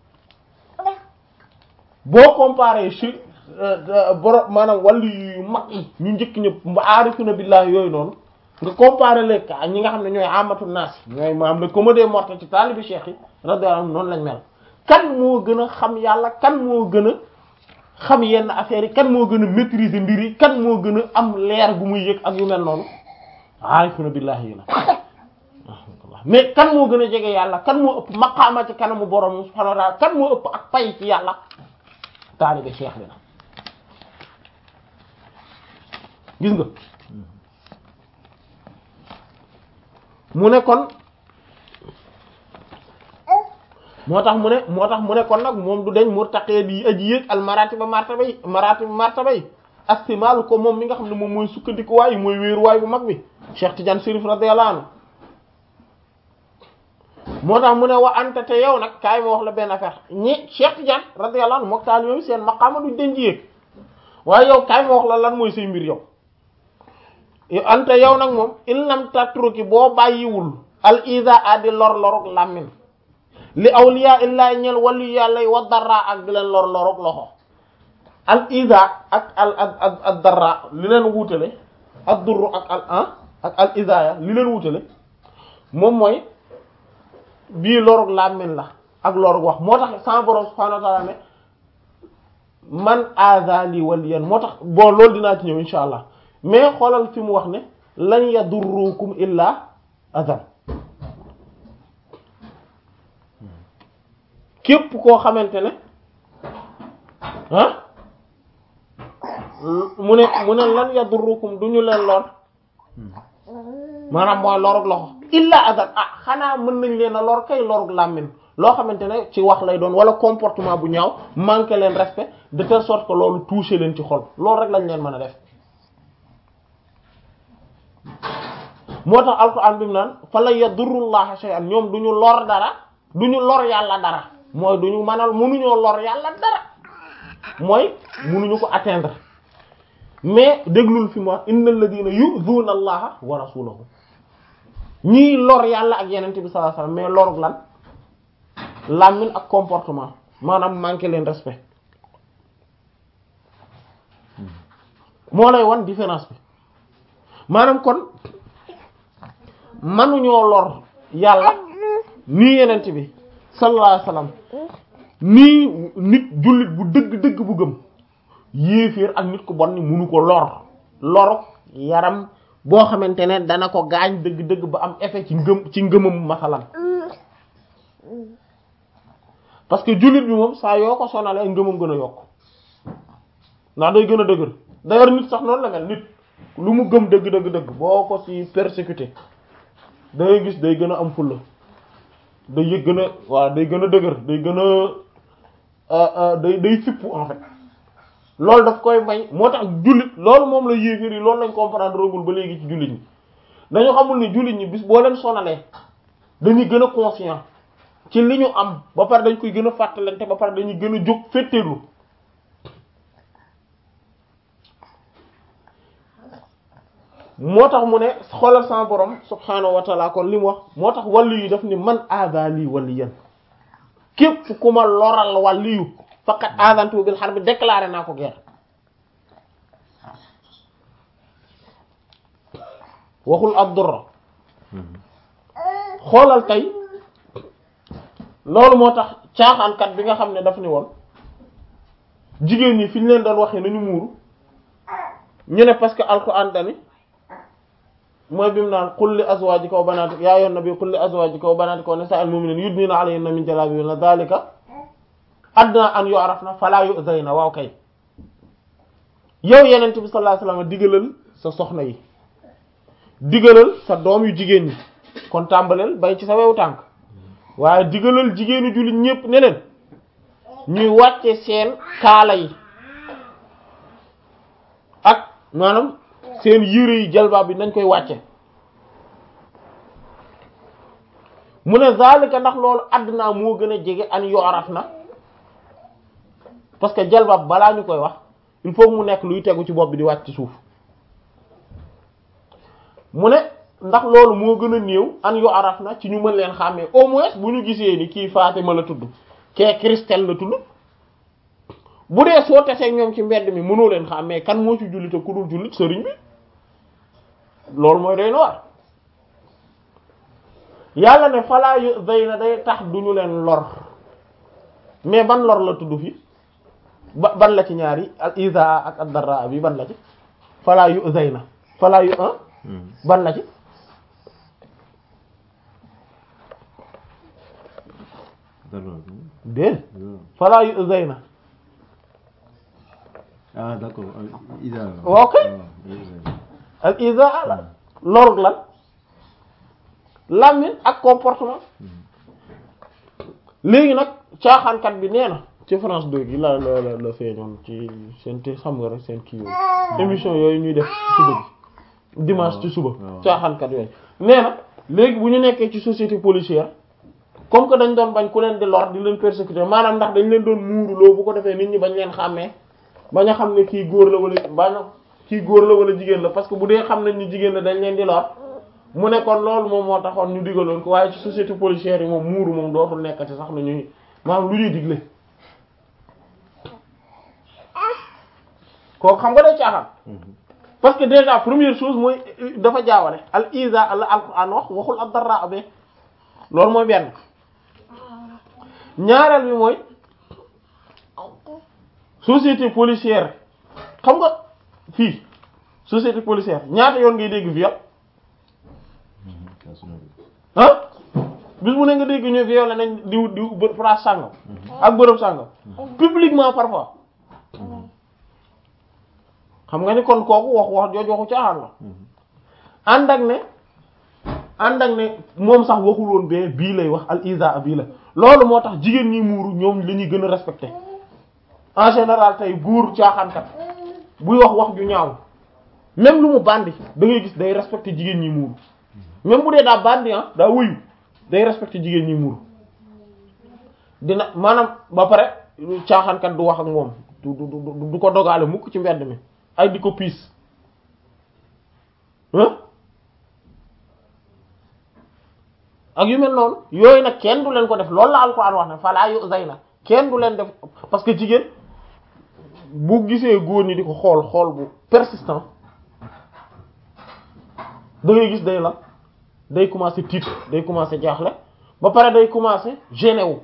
boo comparé ci borom maanaam wàllu yu mag yi ñu njëkk ñëpp aarifuna billahi yooyu noonu nga comparé les cas ñi nga xam ne ñooy amatu naas ñooy maam le commun des mortels ci taalibi cheikh yi radiyallahu anhu noonu lañ mel kan moo gën a xam yàlla kan moo gën a xam yenn affaires yi kan moo gën a maîtriser mbir yi kan moo gën a am leer gu muy yëg ak yu mel noonu aarifuna billahi yi la mais kan moo gën a jege yàlla kan moo ëpp maqaama ci kanamu borom subhanahu wa ta'ala kan moo ëpp ak pay ci yàlla taalibi cheikh bi la gis nga mu ne kon moo tax mu ne moo tax mu ne kon nag moom du deñ murtaqee di aji yéeg al maratiba martaba yi maratiba martaba yi astimaalu ko moom mi nga xam ne moom mooy sukkandiku waay mooy wéeru waay bu mag bi Cheikh Tidiane Chérif radiyallahu anhu moo tax mu ne wa anta te yow nag kaay ma wax la benn affaire ñi Cheikh Tidiane radiyallahu anhu mook taal yooyu seen maqaama duñ deñ ji yéeg waaye yow kaay ma wax la lan mooy say mbir yow anta yow nag moom in lam tatruki boo bàyyiwul al isa addi lor lorog làmmin li awliya illaa ñel wàllu yàlla wa darra ak di leen lor lorog loxo al isa ak al ak ak darra li leen wutale ak durru ak al an ak al isa ya li leen wutale moom mooy bii lorug làmmiñ la ak lorug wax moo tax sama borom subhanahu wa ta'ala ne man azali waliyan moo tax bon loolu dinaa ci ñëw insha allah mais xoolal fi mu wax ne lan yadurrukum illa azan képp koo xamante ne ah mu ne mu ne lan yadurrukum du ñu leen lor maanaam mooy lorug loxo illa azan ah xanaa mën nañ leen a lor kay lorug làmmiñ loo xamante ne ci wax lay doon wala comportement bu ñaaw manqué leen respect de telle sorte que loolu touché leen ci xol loolu rek lañ leen mën a def moo tax alquran bi mu naan fa la yadurrullaha shay'an ñoom du ñu lor dara du ñu lor yàlla dara mooy du ñu mënal mënuñoo lor yàlla dara mooy mënuñu ko atteindre mais déglul fi mu wax innal ladina yu'dhuna allaha wa rasulahu ñii lor yàlla ak yenente bi sallallahu alayhi wasallam mais lorug lan làmmiñ ak comportement maanaam manqué leen respect moo lay wan différence bi maanaam kon manuñoo lor yàlla nii yenent bi sallallahu alayhi wasallam nii nit jullit bu dëgg-dëgg bu gëm yéeféer ak nit ku bon ni munu ko lor loruk yaram boo xamante ne dana ko gaañ dëgg-dëgg ba am effet ci ngëm ci ngëmam masalan parce que jullit bi moom saa yoo ko sonalee ngëmam gën a yokk ndax day gën a dëgër d'ailleurs nit sax noonu la mel nit lu mu gëm dëgg dëgg dëgg boo ko ci persécuté da ngay gis day gën a am fulla day yëg gën a waaw day gën a dëgër day gën a day day fippu en fait loolu daf koy may moo tax jullit loolu moom la yéeféer yi loolu lañ comprendre rogul ba léegi ci jullit ñi dañu xamul ni jullit ñi bis boo leen sonalee dañuy gën a conscient ci li ñu am ba pare dañ koy gën a fàttalante ba pare dañuy gën a jóg féttéerlu moo tax mu ne xoolal sama borom subhaanahu wa taala kon li mu wax moo tax wàllu yi daf ni man aada lii waliyan képp ku ma loral wàllu yu faqat aadantu bil harb déclaré naa ko guerre waxul ad-durra xoolal tey loolu moo tax caaxaankat bi nga xam ne daf ni woon jigéen ñi fi ñu leen doon waxee nañu muuru ñu ne parce que alquran dani mooy bi mu naan qul li azwajika wa banatika yaa ayyuhan nabi qul li azwajika wa banatika wa nisa'il mu'minina yudnina alayhinna min jalabibihinna dhalika adna an yu'rafna fala yu'zayna waaw kay yow yenent bi sallallahu alayhi wasallam digalal sa soxna yi digalal sa doom yu jigéen ñi kon tàmbaleel bay ci sa wewu tànk waaye digalal jigéenu jullit ñépp ne leen ñuy wàcce seen kaala yi ak maanaam seen yére yi jalbaab bi nañ koy wàcce mu ne zalika ndax loolu àddina moo gën a jege an yooraf na parce que jalbaab balaa ñu koy wax il faut mu nekk luy tegu ci bopp bi di wàcc ci suuf mu ne ndax loolu moo gën a néew an yooraf na ci ñu mën leen xàmmee au moins bu ñu gisee ni kii Fatima la tudd kee Christelle la tudd bu dee soo tesee ñoom ci mbedd mi mënoo leen xàmmee kan moo ci jullit ak ku dul jullit sëriñ bi loolu mooy day na war yàlla ne falaa yu day na day tax duñu leen lor mais ban lor la tudd fi ba ban la ci ñaari al isa ak ad darra bi ban la ci falaa yu day na falaa yu ah ban la ci déet falaa yu day na ah d'accord Isa. waaw kay al isa la lorug lan làmmiñ ak comportement léegi nag caaxaankat bi nee na ci France 2 gi la la la la feeñoon ci seen te xam nga rek seen kii yooyu émission yooyu ñuy def ci suba bi dimanche ci suba caaxaankat yooyu nee na léegi bu ñu nekkee ci société policière comme que dañ doon bañ ku leen di lor di leen persécuter maanaam ndax dañ leen doon muuruloo bu ko defee nit ñi bañ leen xàmmee bañ a xam ne kii góor la wala bañ a kii góor la wala jigéen la parce que bu dee xam nañ ni jigéen la dañ leen di lor mu ne kon loolu moom moo taxoon ñu digaloon ko waaye ci société policière yi moom muuru moom dootul nekkati sax lu ñuy maanaam lu ñuy digle kooku xam nga day caaxaan parce que déjà première chose mooy dafa jaawale al iza al alquran wax waxul ad darra abe loolu mooy benn ñaareel bi mooy société policière xam nga fii société policière ñaata yoon ngay dégg viol ah bis mu ne nga dégg ñu violé nañ diw diw bë- place sàngam ak bërëb sàngam publiquement parfois xam nga ni kon kooku wax wax jooju waxu caaxaan la ànd ak ne ànd ak ne moom sax waxul woon bee bii lay wax al isa bii la loolu moo tax jigéen ñi muuru ñoom la ñuy gën a respecté en général tey góor caaxaankat buy wax wax ju ñaaw même lu mu bandi da ngay gis day respecté jigéen ñi muuru même bu dee daa bandi ah daa wuyu day respecté jigéen ñi muuru dina maanaam ba pare caaxaankat du wax ak moom du du du du ko dogaale mukk ci mbedd mi ay di ko piis ah ak yu mel noonu yooyu nag kenn du leen ko def loolu la alquran wax ne falaa yu zay na kenn du leen def parce que jigéen bu gisee góor ñi di ko xool xool bu persistant da ngay gis day la day commencer tiit day commencer jaaxle ba pare day commencer gêné wu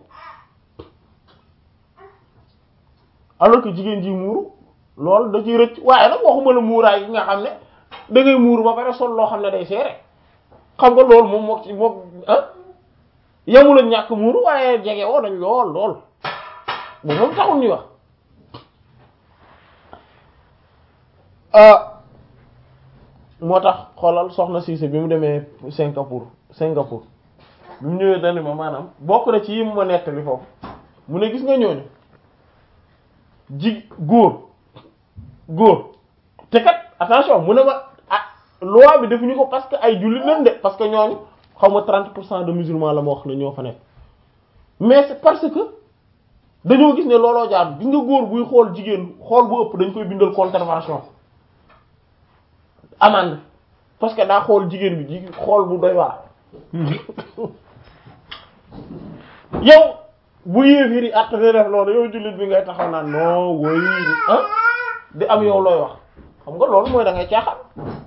alors que jigéen ji muuru loolu da ciy rëcc waaye nag waxuma la muuraay yi nga xam ne da ngay muuru ba pare sol loo xam ne day seere xam nga loolu moom moo ci moom ah yamula ñàkk muuru waaye jege woo nañ lool lool bu moom taxul ñuy wax moo tax xoolal soxna Cissé bi mu demee Singapour Singapour bi mu ñëwee dani ma maanaam bokk na ci yi mu ma nettali foofu mu ne gis nga ñooñu ji góor góor te kat attention mu ne ma ah loi bi defuñu ko parce que ay jullit lañ de parce que ñooñu xaw ma 30 pour cent de musulmans la ma wax ne ñoo fa nekk mais c'est parce que dañoo gis ne looloo jaar gis nga góor buy xool jigéen xool bu ëpp dañ koy bindal contravention amende parce que daa xool jigéen bi ji xool bu doy waar yow bu yéefiri att di def loolu yow jullit bi ngay taxaw naan non woy ah di am yow looy wax xam nga loolu mooy da ngay caaxaan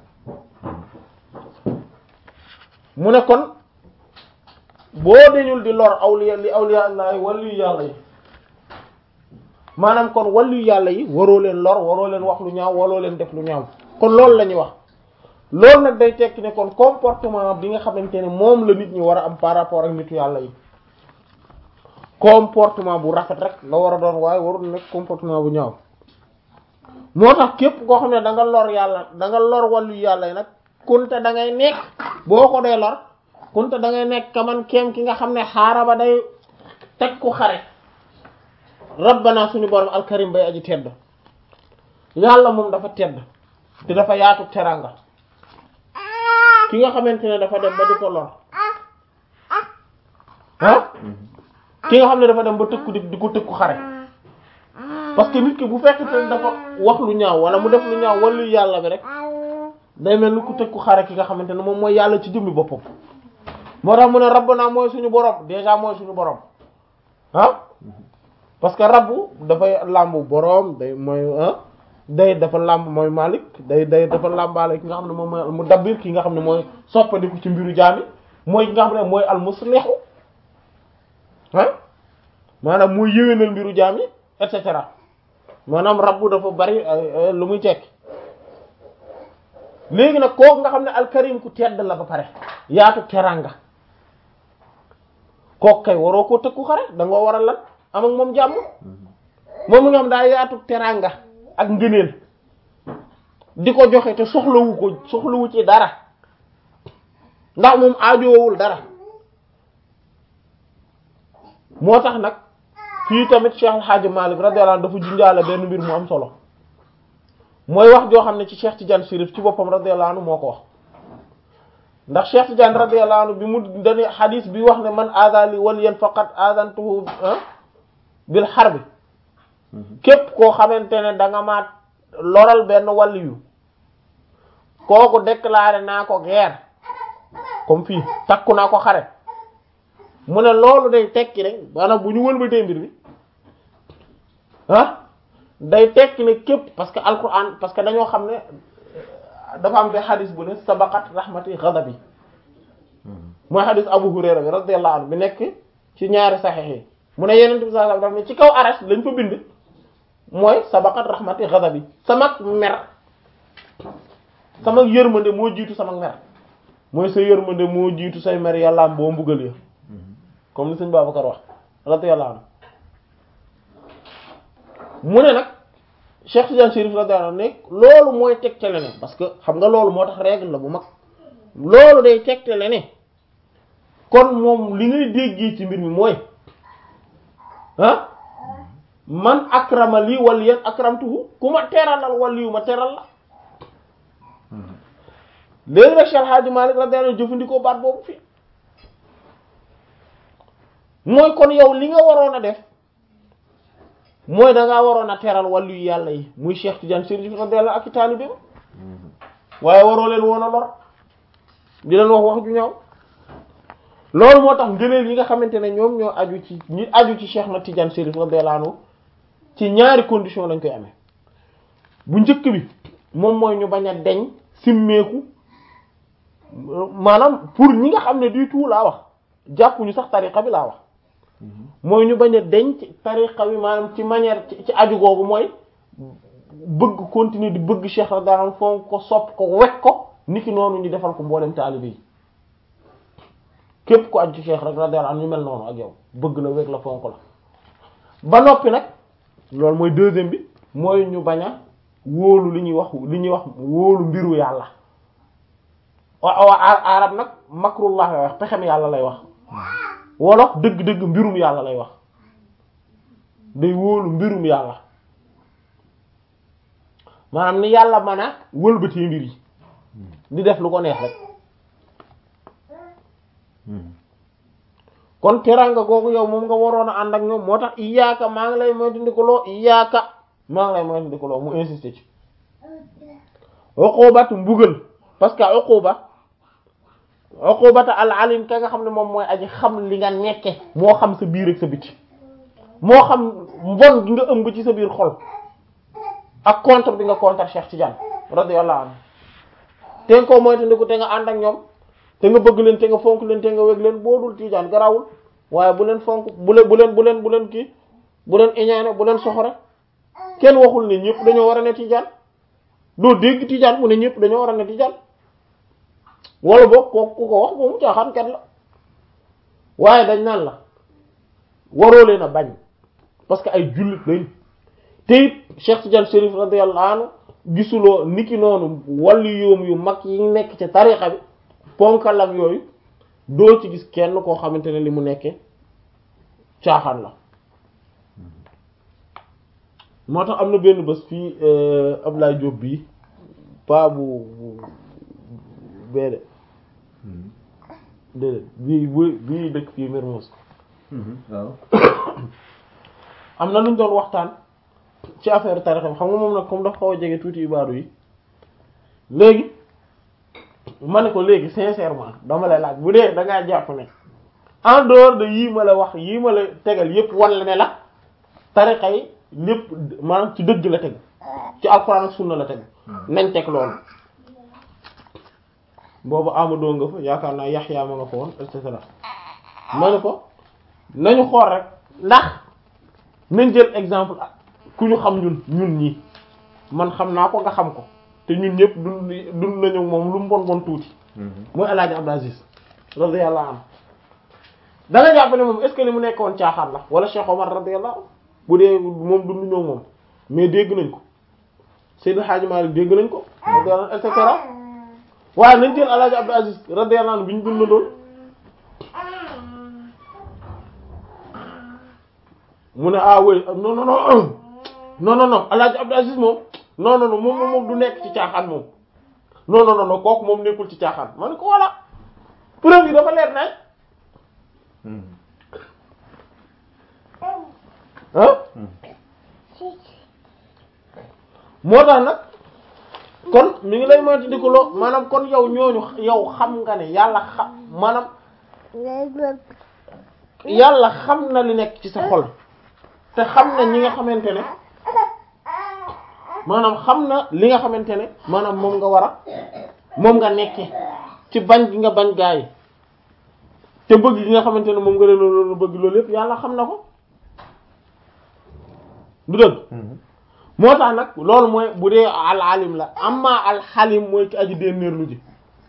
mu ne kon boo deñul di lor awliya li awliya Allah waliyu yàlla yi maanaam kon waliyu yàlla yi waroo leen lor waroo leen wax lu ñaaw waroo leen def lu ñaaw kon loolu la ñuy wax loolu nag day tekki ne kon comportement bi nga xamante ne moom la nit ñi war a am par rapport ak nitu yàlla yi comportement bu rafet rek la war a doon waaye warul nekk comportement bu ñaaw moo tax képp koo xam ne da nga lor yàlla da nga lor wàllu yàlla yi nag kunte da ngay nekk boo ko dee lor kunte da ngay nekk kaman kéem ki nga xam ne xaaraba day teg ku xare rabbana suñu borom alkarim bay aji tedd yàlla moom dafa tedd te dafa yaatu teranga ki nga xamante ne dafa dem ba di ko lor ah ki nga xam ne dafa dem ba tëkku di di ko tëkku xare parce que nit ki bu fekk te dafa wax lu ñaaw wala mu def lu ñaaw wala yàlla bi rek day mel ni ku tëkku xare ki nga xamante ne moom mooy yàlla ci jëmmi boppam moo tax mu ne rabbana mooy suñu borom déjà mooy suñu borom ah parce que rabbu dafay làmbu borom day mooy ah day dafa làmb mooy malik day day dafa làmbaale ki nga xam ne moom mooy mu dabbir ki nga xam ne mooy soppandiku ci mbiru jaami mooy ki nga xam ne mooy almuslihu ah maanaam muy yéwénal mbiru jaam yi et cetera maanaam rabbu dafa bari lu muy tekki léegi nag kooku nga xam ne alkarim ku tedd la ba pare yaatu teranga kooku kay waroo koo tëkku xare da nga war a lan am ak moom jàmm moom mi nga xam daa yaatu teranga ak ngëneel di ko joxe te soxlawu ko soxlawu ci dara ndax moom aajoowul dara moo tax nag fii tamit Cheikh El Hadj Malick radiyallahu anhu dafa junjaale benn mbir mu am solo mooy wax joo xam ne ci Cheikh Tidiane Chérif ci boppam radiyallahu anhu moo ko wax ndax Cheikh Tidiane radiyallahu anhu bi mu dani xadis bi wax ne man aadali waliyan faqat aadantuhu bil harbi képp koo xamante ne da nga ma loral benn waliyu kooku déclaré naa ko guerre comme fii takku naa ko xare mu ne loolu day tekki rek maanaam bu ñu wëlbatee mbir bi ah day tekki ne képp parce que alquran parce que dañoo xam ne dafa am be xadis bu ne sabaqat rahmati ghadabi mooy xadis Abu Hurayra bi radiyallahu anhu bi nekk ci ñaari saxiix yi mu ne yeneen bi sallallahu alayhi wasallam daf ne ci kaw arash lañ fa bind mooy sabaqat rahmati ghadabi sama mer sama yërmande moo jiitu sama mer mooy sa yërmande moo jiitu say mer yàllaam boo mbugal ya comme ni sëñ Babacar wax radiyallahu anhu mu ne nag Cheikh Tidiane Chérif radiyallahu anhu ne loolu mooy tegtale ne parce que xam nga loolu moo tax règle la bu mag loolu day tegtale ne kon moom li ngay déggee ci mbir mi mooy ah man akrama lii waliyan akramtuhu ku ma teralal waliyu ma teral la léegi nag Cheikh Hadji Malick radiyallahu anhu jëfandikoo baat boobu fii mooy kon yow li nga waroon a def mooy da ngaa waroon a teral wàllu yu yàlla yi muy Cheikh Tidiane Chérif radiyallahu ak i taalibe waaye waroo leen woon a lor di leen wax wax ju ñaaw loolu moo tax ngëneel yi nga xamante ne ñoom ñoo aju ci ñi aju ci Cheikh na Tidiane Chérif radiyallahu anhu ci ñaari condition lañ koy amee bu njëkk bi moom mooy ñu bañ a deñ simmeeku maanaam pour ñi nga xam ne du tout laa wax jàppuñu sax tariqa bi laa wax mooy ñu bañ a deñ ci tariqa bi maanaam ci manière ci aju googu mooy bëgg continuer di bëgg Cheikh radiyallahu anhu fonk ko sopp ko wekk ko niki noonu ñu defal ko mboolem taalibe yi képp ku aju ci Cheikh rek radiyallahu anhu ñu mel noonu ak yow bëgg la wekk la fonk la ba noppi nag loolu mooy deuxième bi mooy ñu bañ a wóolu li ñuy wax li ñuy wax wóolu mbiru yàlla wa wa arab nag makrullah lay wax pexem yàlla lay wax wolof dëgg-dëgg mbirum yàlla lay wax day wóolu mbirum yàlla maanaam ni yàlla mën a wëlbatee mbir yi di def lu ko neex rek kon teranga googu yow moom nga waroon a ànd ak ñoom moo tax iyaaka maa ngi lay moytandikuloo iyaaka maa ngi lay moytandikuloo mu insisté ci uqubatu mbugal parce que uquba uqubata al alim ka nga xam ne moom mooy aji xam li nga nekke moo xam sa biir ak sa biti moo xam mbon gi nga ëmb ci sa biir xol ak contre bi nga contre Cheikh Tidiane radiyallahu anhu te nga koo moytandiku te nga ànd ak ñoom te nga bëgg leen te nga fonk leen te nga weg leen boo dul Tidiane garawul waaye bu leen fonk bu leen bu leen bu leen bu leen kii bu leen iñaane bu leen soxore kenn waxul ne ñëpp dañoo war a ne Tidiane doo dégg Tidiane mu ne ñëpp dañoo war a ne Tidiane wala boog kooku ku ko wax moomu caaxaan kat la waaye dañ naan la waroo leen a bañ parce que ay jullit lañ te it Cheikh Tidiane Chérif radiyallahu anhu gisuloo niki noonu wàllu yoom yu mag yi nekk ci tarixa bi ponkalam yooyu doo ci gis kenn koo xamante ne li mu nekkee caaxaan la moo tax am na benn bés fii Ablaye Diop bii paa bu beede déedéet bii bu bii dëkk fii Mermoz waaw am na lu ñu doon waxtaan ci affaire tarixa bi xam nga moom nag comme dafa xaw a jege tuuti ibaadu yi léegi ma ne ko léegi sincèrement dama lay laaj bu dee da ngaa jàpp ne en dehors de yii ma la wax yii ma la tegal yépp wala ne la tarixa yi lépp maanaam ci dëgg la teg ci alxuraan ak sunna la teg nañ teg loolu boobu amadoo nga fa yaakaar naa yaxyaa ma nga fa woon et cetera ma ne ko nañu xool rek ndax nañ jël exemple ku ñu xam ñun ñun ñii man xam naa ko nga xam ko te ñun ñëpp dund dund nañu moom lu mu bon bon tuuti mooy El Hadj Abdou Aziz radiyallahu anhu da nga jàpp ne moom est ce que li mu nekkoon caaxaan la wala Cheikh Omar radiyallahu anhu bu dee moom dund ñoo moom mais dégg nañ ko Seydou Hadji Malick dégg nañ ko radiyallahu et cetera waaye nañ jël El Hadj Abdou Aziz radiyallahu anhu bi ñu dund doon mu ne ah oui non non non non non non El Hadj Abdou Aziz moom non non non moom moom du nekk ci caaxaan moom non non non kooku moom nekkul ci caaxaan ma ne ko voilà preuve yi dafa leer nañ ah moo tax nag kon mi ngi lay moytu di ko loo maanaam kon yow ñooñu yow xam nga ne yàlla xam maanaam yàlla xam na li nekk ci sa xol te xam na ñi nga xamante ne maanaam xam na li nga xamante ne maanaam moom nga war a moom nga nekke ci bañ gi nga bañ gaa yi te bëgg gi nga xamante ne moom nga leen loolu bëgg loolu yépp yàlla xam na ko du dëgg moo tax nag loolu mooy bu dee al alim la amma al xalim mooy ki aji dénnéerlu ji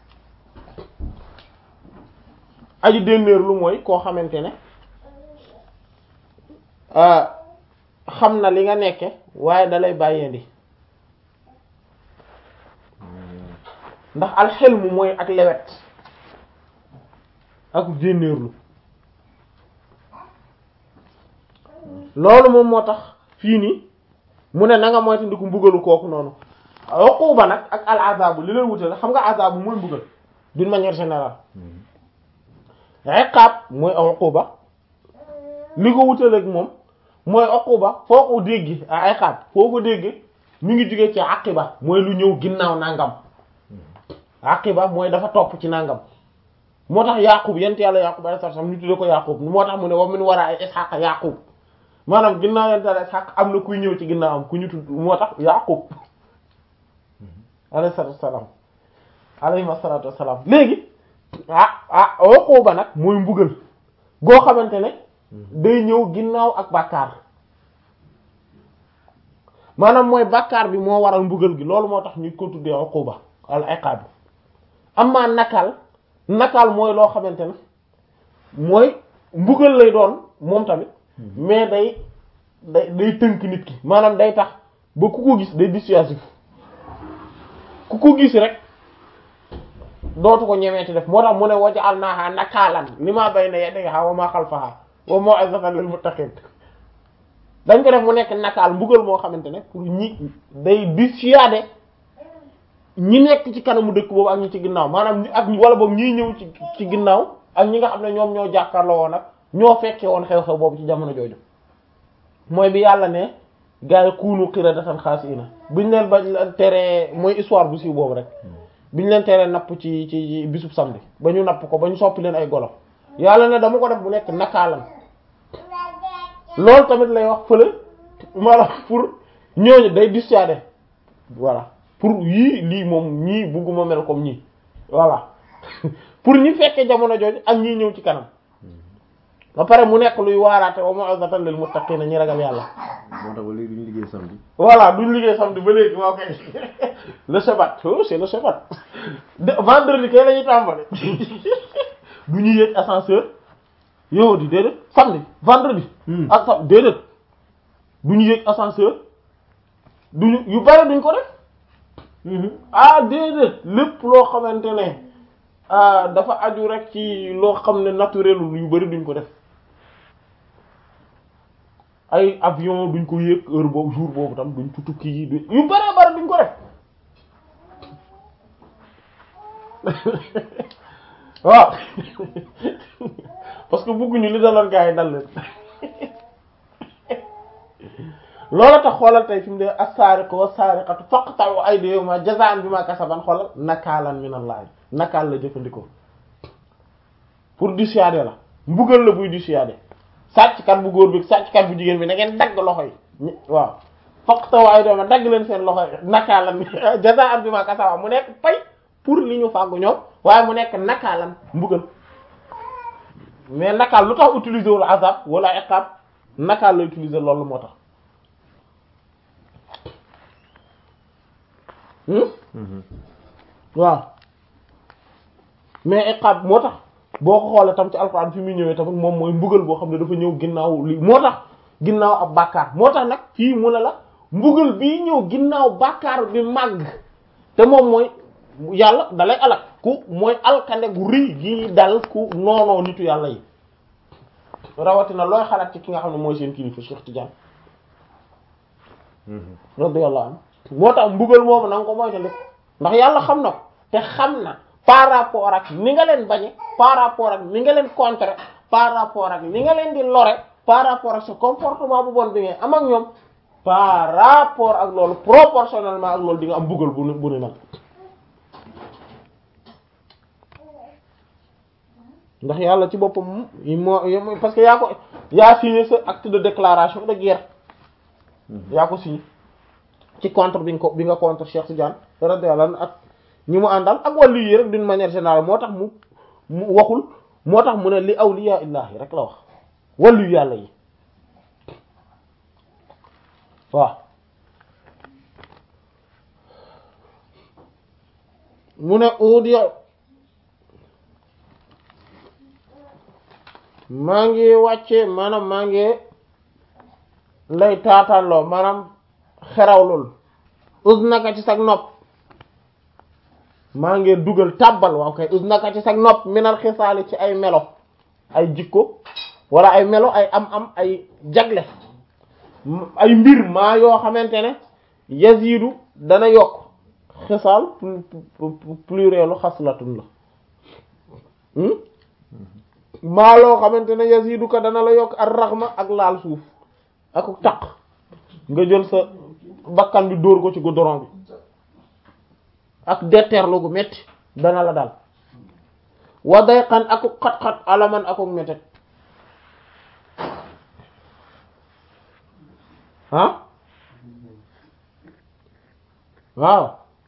aji dénnéerlu mooy koo xamante ne xam na li nga nekke waaye dalay bàyyeendi ndax alxelmu mooy ak lewet ak dénnéerlu loolu moom moo tax fii nii mu ne na nga moytandiku mbugalu kooku noonu uquba nag ak al azabu li leen wutale xam nga azabu mooy mbugal d'une manière générale iqaab mooy uquba li ko wutale ak moom mooy uquba foo ko dégg a iqaab foo ko dégg mi ngi jóge ci aqiba mooy lu ñëw ginnaaw nangam aqiba mooy dafa topp ci nangam moo tax yaqub yent yàlla yaqub alayhi salaam ñu tudde ko yaqub moo tax mu ne wa min wara ishaqa yaqub maanaam ginnaaw yent yàlla ishaq am na kuy ñëw ci ginnaawam ku ñu tudd moo tax yaqub alayhi salaatu wassalaam alayhi salaatu wassalaam léegi ah ah uquba nag mooy mbugal goo xamante ne day ñëw ginnaaw ak bàkkaar maanaam mooy bàkkaar bi moo waral mbugal gi loolu moo tax ñu ko tuddee uquba al iqaab amma nakal nakal mooy loo xamante ne mooy mbugal lay doon moom tamit mais day day day tënk nit ki maanaam day tax ba ku ko gis day dissuasif ku ko gis rek dootu ko ñemeeti def moo tax mu ne waja'alnaaha nakaalan limaa bayna yadayhaa wa maa xalfahaa wa maw'izatan lil muttaqiin dañ ko def mu nekk nakaal mbugal moo xamante ne pour ñi day dissuader ñi nekk ci kanamu dëkk boobu ak ñi ci ginnaaw maanaam ak wala boobu ñiy ñëw ci ci ginnaaw ak ñi nga xam ne ñoom ñoo jàkkaarloo woon ak ñoo fekkee woon xew-xew boobu ci jamono jooju mooy bi yàlla ne gaa yi kuunu qiradatan xaasiina buñ leen ba teree mooy histoire bu siiw boobu rek biñ leen teree napp ci ci bisub samedi ba ñu napp ko ba ñu soppi leen ay golo yàlla ne dama ko def bu nekk nakaalan loolu tamit lay wax fële maanaam pour ñooñu day dissuader voilà pour yii lii moom ñii bugguma mel comme ñii voilà pour ñi fekkee jamono jooju ak ñii ñëw ci kanam ba pare mu nekk luy waaraate wa maw'izatan lil muttaqiina ñi ragal yàlla moo tax ba léegi duñu liggéey samedi. voilà duñ liggéey samedi ba léegi moo koy le sabat oh c'est le sabat de vendredi kay la ñuy tàmbali du ñu yéeg ascenseur yow di déedéet samedi vendredi. ak sam déedéet du ñu yéeg ascenseur duñu yu bari duñ ko def. ah déedéet lépp loo xamante ne dafa aju rek ci loo xam ne naturel yu bari duñ ko def. ay avion duñ ko yéeg heure boobu jour boobu tam duñ ci tukki yi duñ yu bëree bëri duñ ko def waaw parce que bëgguñu li daloon gaa yi dal leen loola tax xoolal tey fi mu dee as-sariqu was-sariqatu faqta'u aydiyahuma jazaa'an bima kasaban xoolal nakaalan minallahi nakaal la jëfandikoo pour dissuader la mbugal la buy dissuader sàcckat bu góor bi sàcckat bu jigéen bi da ngeen dagg loxo yi waaw faqta'u aydiyahuma dagg leen seen loxo yi nakaalan jazaa'an bima kasaban mu nekk pay pour li ñu fàggu ñoom waaye mu nekk nakaalan mbugal mais nakaal lu tax utiliser wul azab wala iqab nakaal la utiliser loolu moo tax waaw mais iqab moo tax boo ko xoolee tam ci alxuraan fi muy ñëwee tamit moom mooy mbugal boo xam ne dafa ñëw ginnaaw li moo tax ginnaaw ab bàkkaar moo tax nag fii mu ne la mbugal bii ñëw ginnaaw bàkkaar bi màgg te moom mooy yàlla dalay alak ku mooy alkande gu rëy gi dal ku noonoo nitu yàlla yi rawatina looy xalaat ci ki nga xam ne mooy seen kilifa Cheikh Tidiane radiyallahu anhu moo tax mbugal moomu na nga ko moytandiku ndax yàlla xam na ko te xam na par rapport ak ni nga leen bañe par rapport ak ni nga leen contrer par rapport ak ni nga leen di lore par rapport ak sa comportement bu bon bi ngay am ak ñoom par rapport ak loolu proportionnellement ak loolu di nga am mbugal bu bu ni nag ndax yàlla ci boppam moo parce que yaa ko yaa signé sa acte de déclaration de guerre yaa ko signé ci contre bi nga ko bi nga contre Cheikh Tidiane radiyallahu anhu ak ñi mu àndal ak wàllu yi rek d'une manière générale moo tax mu mu waxul moo tax mu ne li awliya illahi rek la wax wàllu yàlla yi waaw mu ne audio maa ngi wàcce maanaam maa ngi lay taataanloo maanaam xerawlul us naka ci sag nopp maa ngi dugal tàbbal waaw kay us naka ci sag nopp minal xisaali ci ay melo ay jikko wala ay melo ay am am ay jagle ay mbir maa yoo xamante ne yazidu dana yokk xisaal plurielu xaslatun la maa loo xamante ne yazidu ka dana la yokk ar raxma ak laal suuf ak taq nga jël sa bakkan bi dóor ko ci goudron bi ak detteerlu gu metti dana la dal wa dayqan ak xat-xat alaman ak mettet ah waaw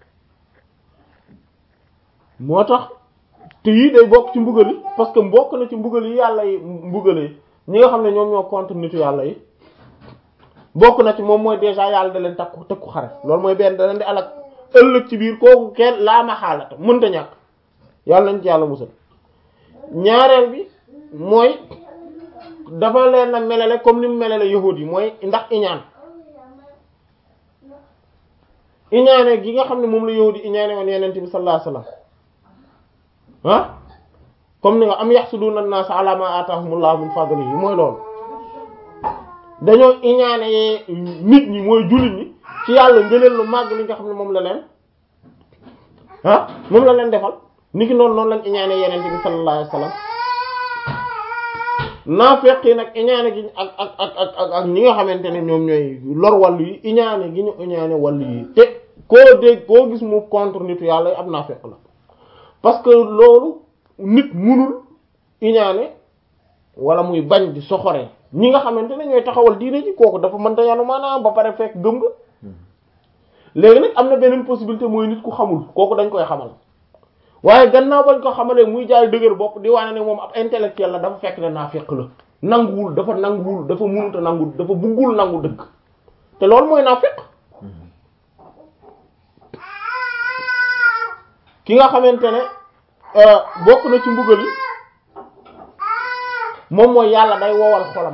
moo tax te yii day bokk ci mbugal yi parce que bokk na ci mbugal yi yàlla yi mbugale ñi nga xam ne ñoom ñoo contre nitu yàlla yi bokk na ci moom mooy déjà yàlla da leen takku takku xare loolu mooy benn da leen di alak ëllëg ci biir kooku kenn laa ma xaalata mënta ñàkk yàlla nañ ci yàlla musal ñaareel bi mooy dafa leen a melale comme ni mu melale yahud yi mooy ndax iñaan iñaane gi nga xam ne moom la yahud yi iñaane woon yeneen bi sallallahu alayhi wasallam ah comme ni nga am yaxsuduna an-nas ala ma atahumullahu min fadlihi mooy loolu dañoo iñaane nit ñi mooy jullit ñi ci yàlla ngëneel lu màgg li nga xam ne moom la leen ah moom la leen defal niki noonu noonu lañ iñaane yeneen bi sallallahu alayhi wasallam naafeq yi nag iñaane gi ak ak ak ak ak ñi nga xamante ne ñoom ñooy lor wàllu yi iñaane gi ñu iñaane wàllu yi te koo dégg koo gis mu contre nitu yàlla yi ab naafeq la parce que loolu nit munul iñaane wala muy bañ di soxoree ñi nga xamante ne ñooy taxawal diine ji kooku dafa mënta yanu maanaam ba pare fekk gëm nga léegi nag am na beneen possibilité mooy nit ku xamul kooku dañ koy xamal waaye gannaaw bañ ko xamalee muy jaay dëgër bopp di wane ne moom ab intellectuel la dafa fekk ne naafeq la nanguwul dafa nanguwul dafa munuta nangu dafa buggul nangu dëgg te loolu mooy naafeq ki nga xamante ne bokk na ci mbugal yi moom mooy yàlla day wowal xolam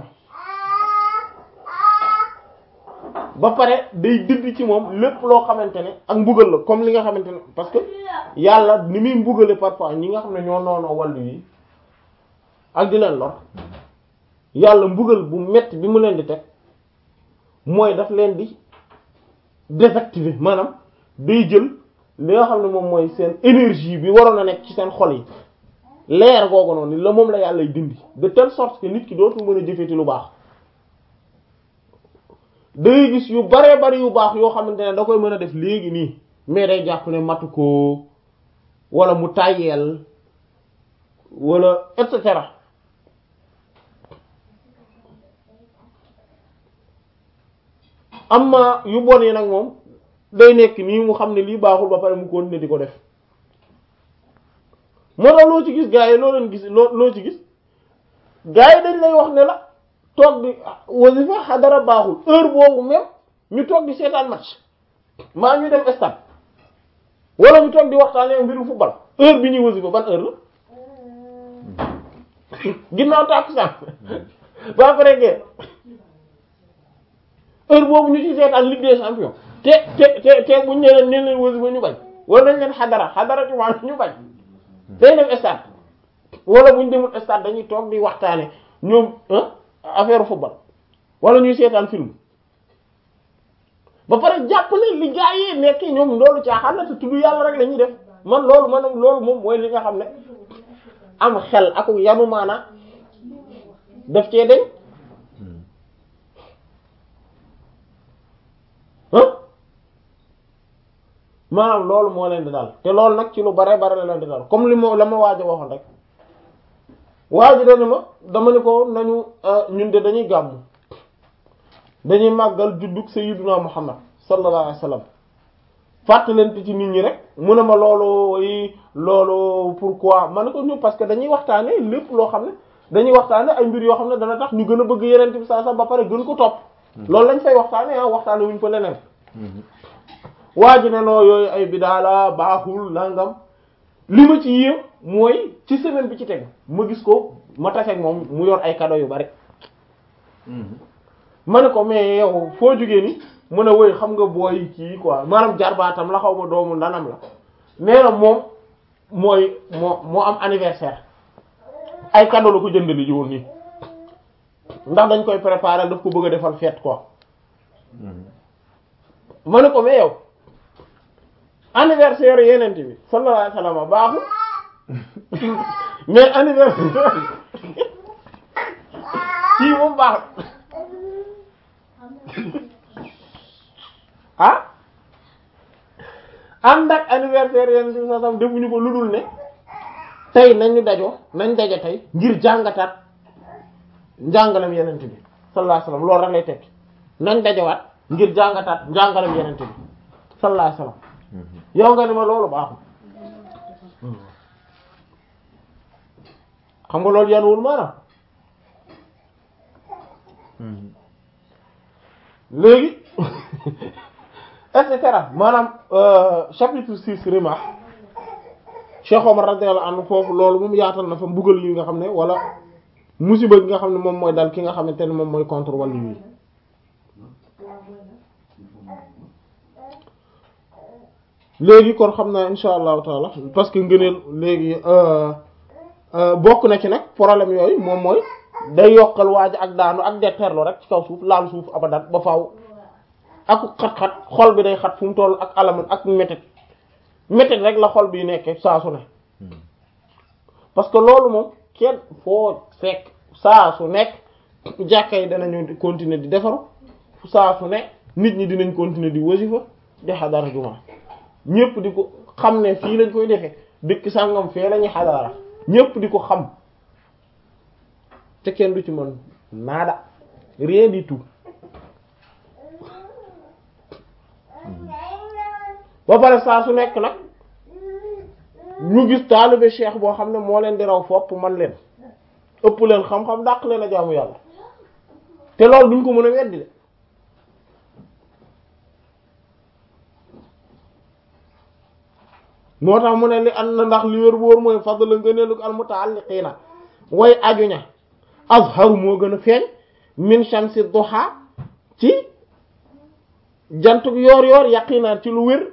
ba pare day dindi ci moom lépp loo xamante ne ak mbugal la comme li nga xamante ne parce que yàlla ni muy mbugale parfois ñi nga xam ne ñoo noonoo wàllu yi ak di leen lor yàlla mbugal bu metti bi mu leen di teg mooy daf leen di désactiver maanaam day jël li nga xam ne moom mooy seen énergie bi waroon a nekk ci seen xol yi leer googu noonu la moom la yàlla dindi de telle sorte que nit ki dootul mën a jëfeeti lu baax dangay gis yu baree bari yu baax yoo xamante ne da koy mën a def léegi nii mais day jàpp ne matu ko wala mu tàyyeel wala et cetera amma yu bon yi nag moom day nekk nii mu xam ne lii baaxul ba pare mu continuer di ko def moo tax loo ci gis gars yi loo leen gis loo loo ci gis gars yi dañ lay wax ne la toog di wasifa xadara baaxul heure boobu même ñu toog di seetaan match maa ñu dem stade wala ñu toog di waxtaanee mbiru football heure bi ñuy wasifa ban heure la ginnaaw tàkkusaan ba pare gee heure boobu ñu ci seetaan Ligue des champions te te te te buñ ne leen ne leen wasifa ñu bañ wala dañ leen xadara xadara ci waa ñu bañ day dem stade wala buñ demul stade dañuy toog di waxtaane ñoom affaire football wala ñuy seetaan film ba pare jàpp ne li gaa yi nekk ñoom loolu caaxaan la te tudd yàlla rek la ñuy def man loolu man loolu moom mooy li nga xam ne am xel ak yanu maana def cee deñ maanaam loolu moo leen di dal te loolu nag ci lu bare bare la leen di dal comme li ma la ma waaj a waxoon rek waaj dana ma dama ne ko nañu ñun de dañuy gàmm dañuy màggal juddug sayyiduna Muhammad sallallahu alayhi wasallam fàttalante ci nit ñi rek mu ne ma loolu yi loolu pourquoi ma ne ko ñu parce que dañuy waxtaane lépp loo xam ne dañuy waxtaane ay mbir yoo xam ne dana tax ñu gën a bëgg yeneen bi saa sax ba pare gën ko topp loolu lañ fay waxtaane ah waxtaane wuñ fa leneen waa ji ne noo yooyu ay bidaa la baaxul nangam li ma ci yéem mooy ci semaine bi ci teg ma gis ko ma taseeg moom mu yor ay cadeau yu bari ma ne ko mais yow foo jógee ni mu ne woy xam nga booy kii quoi maanaam jarbaatam la xaw ma doomu ndanam la nee na moom mooy moo moo am anniversaire ay cadeau la ko jëndali ji woon nii ndax dañ koy préparer daf ko bëgg a defal fête quoi ma ne ko mais yow anniversaire yenente bi sallallahu alayhi wasallam baaxul mais anniversaire kii moom baaxul ah ànd ak anniversaire yenente bi sallallahu defuñu ko ludul ne tey nañu dajo nañ daje tey ngir jàngataat njàngalem yenente bi sallallahu alayhi wasallam loolu rek lay tekki nañ dajawaat ngir jàngataat njàngalem yenente bi sallallahu alayhi wasallam yow nga ni ma loolu baaxul xam nga loolu yanuwul maanaam léegi et cetera maanaam chapitre six Rimah Cheikh Omar radiyallahu anhu foofu loolu moom yaatal na fa mbugal yi nga xam ne wala musiba gi nga xam ne moom mooy dal ki nga xamante ne moom mooy contre wàllu yi léegi kon xam naa insha allahu taala parce que ngëneel léegi bokk na ci nag problème yooyu moom mooy day yokkal waaj ak daanu ak detteerlu rek ci kaw suuf laal suuf abadan ba faaw ak xat-xat xol bi day xat fu mu toll ak alaman ak métit métit rek la xol bi nekke saa su ne parce que loolu moom kenn foo fekk saa su nekk jàkka yi danañu continuer di defaru saa su ne nit ñi dinañ continuer di wasifa di xadara juma ñépp di ko xam ne fii lañ koy defee dëkk sàngam fee lañuy xadara ñépp di ko xam te kenn du ci mën nada rien du tout ba pare saa su nekk nag ñu gis taalibe cheikh boo xam ne moo leen di raw fopp man leen ëpp leen xam-xam dàq leen a jaamu yàlla te loolu duñ ko mën a weddi de moo tax mu ne li an na ndax li wér wóor mooy fadla ngëneelu al mutaalliqiina way ajuña azharu moo gën a feeñ min shamsi duha ci jantuk yoor yoor yaqinaan ci lu wér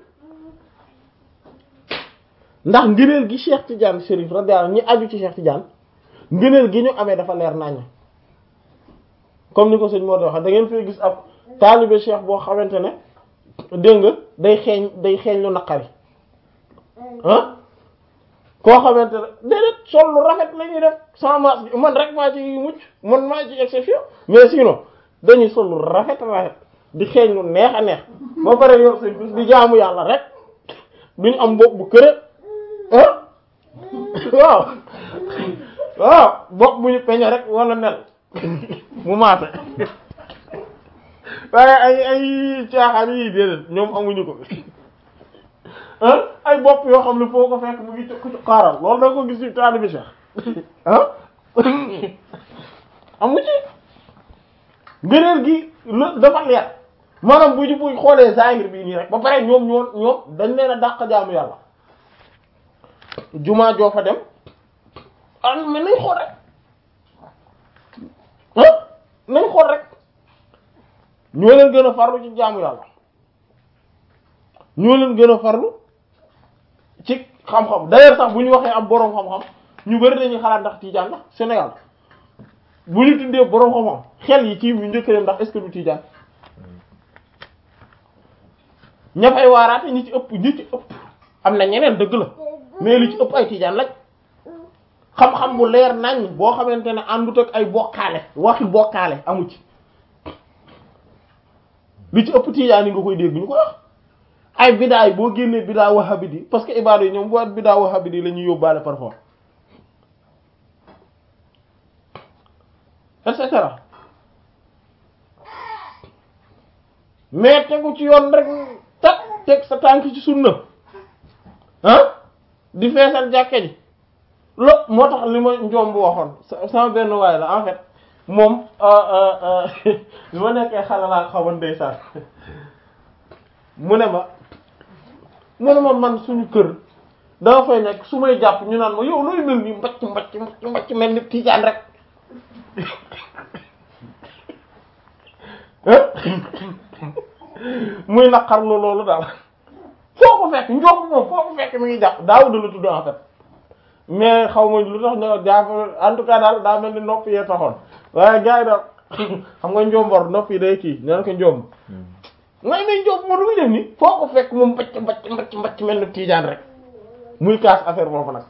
ndax ngëneel gi Cheikh Tidiane Chérif radiyallahu ñi aju ci Cheikh Tidiane ngëneel gi ñu amee dafa leer naññ comme ni ko sëñ moo wax da ngeen fay gis ab taalibe Cheikh boo xamante ne dégg nga day xeeñ day xeeñ lu naqari ah koo xamante ne déedéet sol lu rafet la ñuy def sans masque man rek maa ci mucc man maa ci exception mais sinon dañuy sol lu rafet rafet di xeeñ lu neex a neex ba pare yor seen bis di jaamu yàlla rek duñu am bopp bu kër ah waaw waaw bopp bu ñu peñe rek wala nel mu maase waaye ay ay caaxaan yi déedéet ñoom amuñu ko ah ay bopp yoo xam ne foo ko fekk mu ngi ci xaaral loolu da ko gis ci taalibi Cheikh ah amu ci ngëneel gi la dafa leer maanaam bu ñu bu xoolee zahir bii nii rek ba pare ñoom ñoo ñoom dañ leen a dàq jaamu yàlla jumaa joo fa dem ah mais nañ xool rek ah nañ xool rek ñoo leen gën a farlu ci jaamu yàlla ñoo leen gën a farlu ci xam-xam d'ailleurs sax bu ñu waxee am boroom xam-xam ñu bari dañuy xalaat ndax Tijaan la Sénégal bu ñu tuddee boroom xam-xam xel yi ci ñu njëkk leen ndax est-ce que du Tijaan ña fay waaraate ñi ci ëpp ñi ci ëpp am na ñeneen dëgg la mais li ci ëpp ay Tijaan lañ xam-xam bu leer nañ boo xamante ne àndut ak ay bokkaale waxi bokkaale amu ci li ci ëpp Tijaan yi nga koy dégg ñu ko wax ay bidaa yi boo génnee bidaa wahabidi parce que ibaadu yi ñoom bu bidaa wahabidi la ñuy yóbbaale parfois et cetera mais tegu ci yoon rek tak teg sa tànk ci sunna ah di feesal jàkke ji lo moo tax li ma njoom bu waxoon sama benn waay la en fait moom bi ma nekkee xale laa xaman ndeysaan mu ne ma mu ne ma man suñu kër dama fay nekk su may jàpp ñu naan ma yow looy mel nii mbacc mbacc mbacc mbacc mel ni tiijaan rek muy naqarlu loolu daal foo ko fekk njoom moom foo ko fekk mi ngi jàpp daaw da la tudd en fait mais xaw ma lu tax ñoo jàpp en tout cas daal daa mel ni nopp yee taxoon waaye gars yi daal xam nga njombor nopp yi day kii nee na ko njomb ngay nay njomb moo lu muy def ni foo ko fekk moom mbacc mbacc mbacc mbacc mel ni tiijaan rek muy kaas affaire boobu nag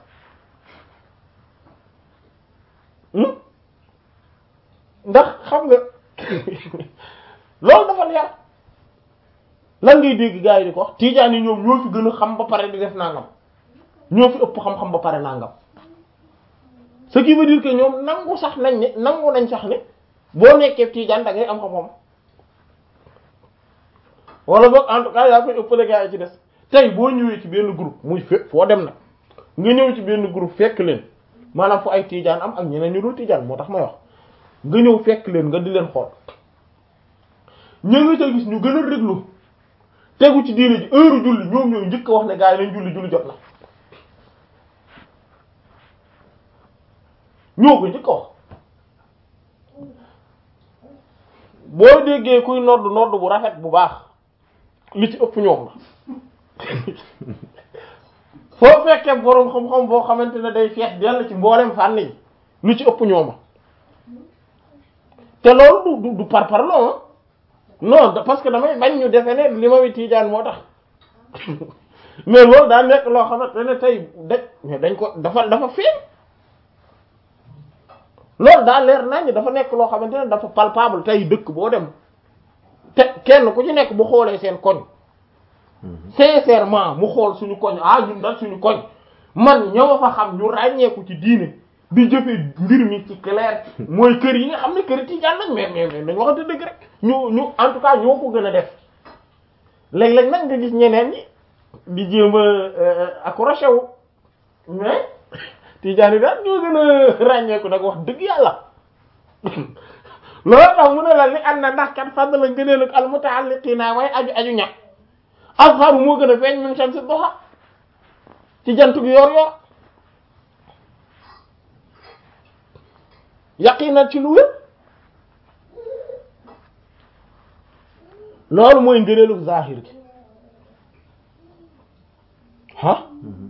ndax xam nga loolu dafa leer lan ngay dégg gars yi di ko wax tiijaan yi ñoom ñoo fi gën a xam ba pare di def nangam ñoo fi ëpp xam-xam ba pare nangam ce qui veut dire que ñoom nangu sax nañ ne nangu nañ sax ne boo nekkee tiijaan da ngay am xam-xam wala boog en tout cas yaa koy ëppale gars yi ci des tey boo ñëwee ci benn groupe muy fépp foo dem nag nga ñëw ci benn groupe fekk leen maanaam fu ay tiijaan am ak ñeneen ñu dul tiijaan moo tax may wax nga ñëw fekk leen nga di leen xool ñu nga ca gis ñu gën a réglu tegu ci diine ji heure julli ñoom ñooy njëkk a wax ne gars yi nañ julli julli jot na ñoo ko njëkk a wax boo déggee kuy nodd nodd bu rafet bu baax li ci ëpp ñoom la foo fekkee boroom xam-xam boo xamante ne day fees dell ci mboolem fànn yi lu ci ëpp ñooma te loolu du du par par non non parce que damay bañ ñu defe ne li ma wi tiijaan moo tax mais loolu daa nekk loo xamante ne tey da mais dañ ko dafa dafa feeñ loolu daa leer nañ dafa nekk loo xamante ne dafa palpable tey dëkk boo dem te kenn ku ci nekk bu xoolee seen koñ sincèrement mu xool suñu koñ ah ñun daal suñu koñ man ñoo fa xam ñu ràññeeku ci diine di jëfe mbir mi ci clair mooy kër yi nga xam ne kër tijaan lañ mais mais mais dañ waxante dëgg rek ñu ñu en tout cas ñoo ko gën a def léeg-léeg nag nga gis ñeneen ñi di jéem a accroché wu mais tijaan yi daal ñoo gën a ràññeeku nag wax dëgg yàlla loolu tax mu ne la li ànd na ndax kat fàdd la ngëneel ak al mutaalliqiina waaye aju aju ñàkk azharu moo gën a feeñ min shamsi duha ci jant gi yor yor yaqinan ci lu wér loolu mooy ngëneelu zahir gi ah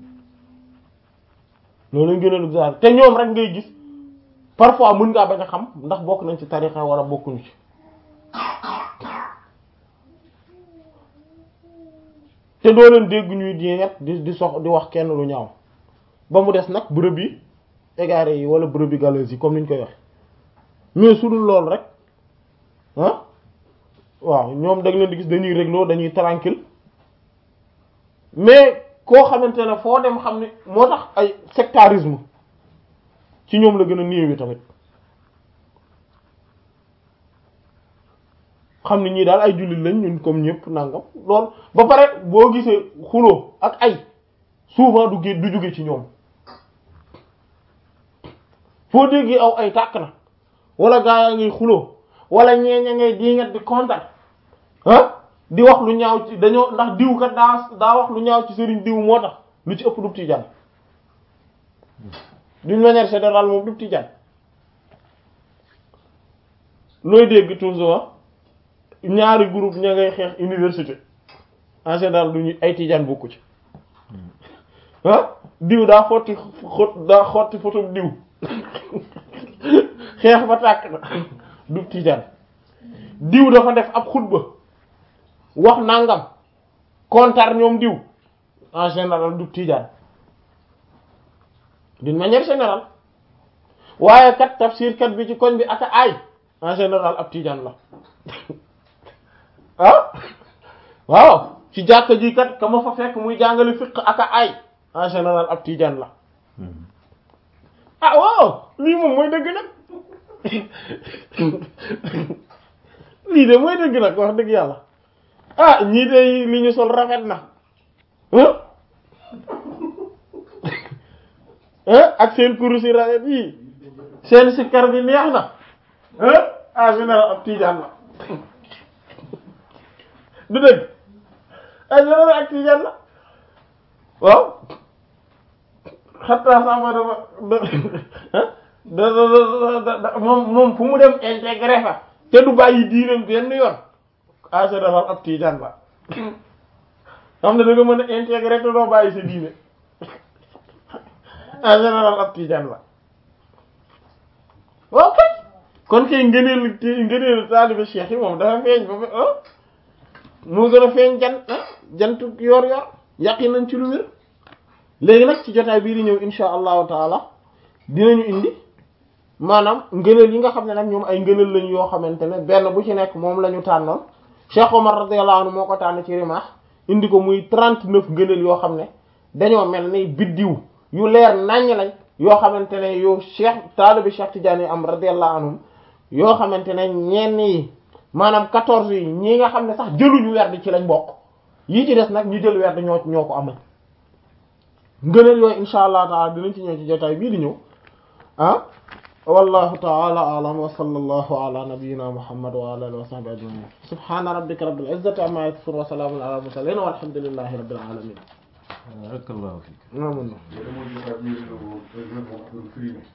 loolu ngëneelu zahir te ñoom rek ngay gis parfois mën ngaa bañ a xam ndax bokk nañ ci tarixa wala bokkuñu ci te doo leen dégg ñuy diingat di di sox di wax kenn lu ñaaw ba mu des nag brebis égarées yi wala brebis galeuses yi comme ni ñu koy wax mais su dul loolu rek ah waaw ñoom da leen di gis dañuy régloo dañuy tranquille mais koo xamante ne foo dem xam ne moo tax ay sectarisme ci ñoom la gën a néewi tamit xam ne ñii daal ay jullit lañ ñun comme ñëpp nangam lool ba pare boo gisee xuloo ak ay souvent du gé du jóge ci ñoom foo déggee aw ay tàkk na wala gaa yaa ngay xuloo wala ñeeña ngay diingat di kontar ah di wax lu ñaaw ci dañoo ndax diw kat daa daa wax lu ñaaw ci sëriñ diw moo tax lu ci ëpp du tijaan d'une manière générale moom du tijaan looy dégg toujours ñaari groupe ña ngay xeex université en général du ñu ay tijaan bokku ci ah diw daa xotti xot daa xotti photo diw xeex ba tàkk na du tijaan diw dafa def ab xutba wax nangam kontar ñoom diw en général du tijaan d'une manière générale waaye kat tafsir kat bi ci koñ bi aka aay en général ab tijaan la ah waaw ci jàkka ji kat ka ma fa fekk muy jàngale fiqh aka aay en général ab tijaan la ah waaw lii moom mooy dëgg nag lii de mooy dëgg nag wax dëgg yàlla ah ñii de li ñu sol rafet na ak seen kurus yi rafet yi seen sikkar bi neex na ah général ab tiijaan la du dëgg ah général ak tiijaan la waaw xattaa sama dafa da da da moom moom fu mu dem intégré fa te du bàyyi diinam benn yoon ah général ab tiijaan la xam ne da nga mën a intégré te doo bàyyi sa diine en général ab tijaan la waaw kay kon kay ngëneelu ngëneelu taalibe cheikh yi moom dafa feeñ ba ah moo gën a feeñ jant jantu yor yor yàqi nañ ci lu wér léegi nag ci jotaay bii di ñëw insha allahu taala dinañu indi maanaam ngëneel yi nga xam ne nag ñoom ay ngëneel lañu yoo xamante ne benn bu ci nekk moom la ñu tànnoon Cheikh Omar radiyallahu anhu moo ko tànn ci Rimah indi ko muy trente-neuf ngëneel yoo xam ne dañoo mel ni biddiw yu leer naññ lañ yoo xamante ne yow Cheikh taalibi Cheikh Tidiane yi am radiyallahu anhum yoo xamante ne ñenn yi maanaam quatorze yi ñi nga xam ne sax jëluñu werd ci lañ bokk yi ci des nag ñu jël werd ñoo ñoo ko amal ngëneel yooyu insha allah taala dinañ ci ñëw ci jotaay bii di ñëw ah wallahu ta'ala a'lam wa sallallahu ala nabiyyina muhammad wa ala alihi wa sahbihi ajma'in subhana rabbika rabbil izzati amma yasifun wa salamun ala mursalin walhamdulillahi rabbil alamin barakallahu fiik amin Yéen a ngi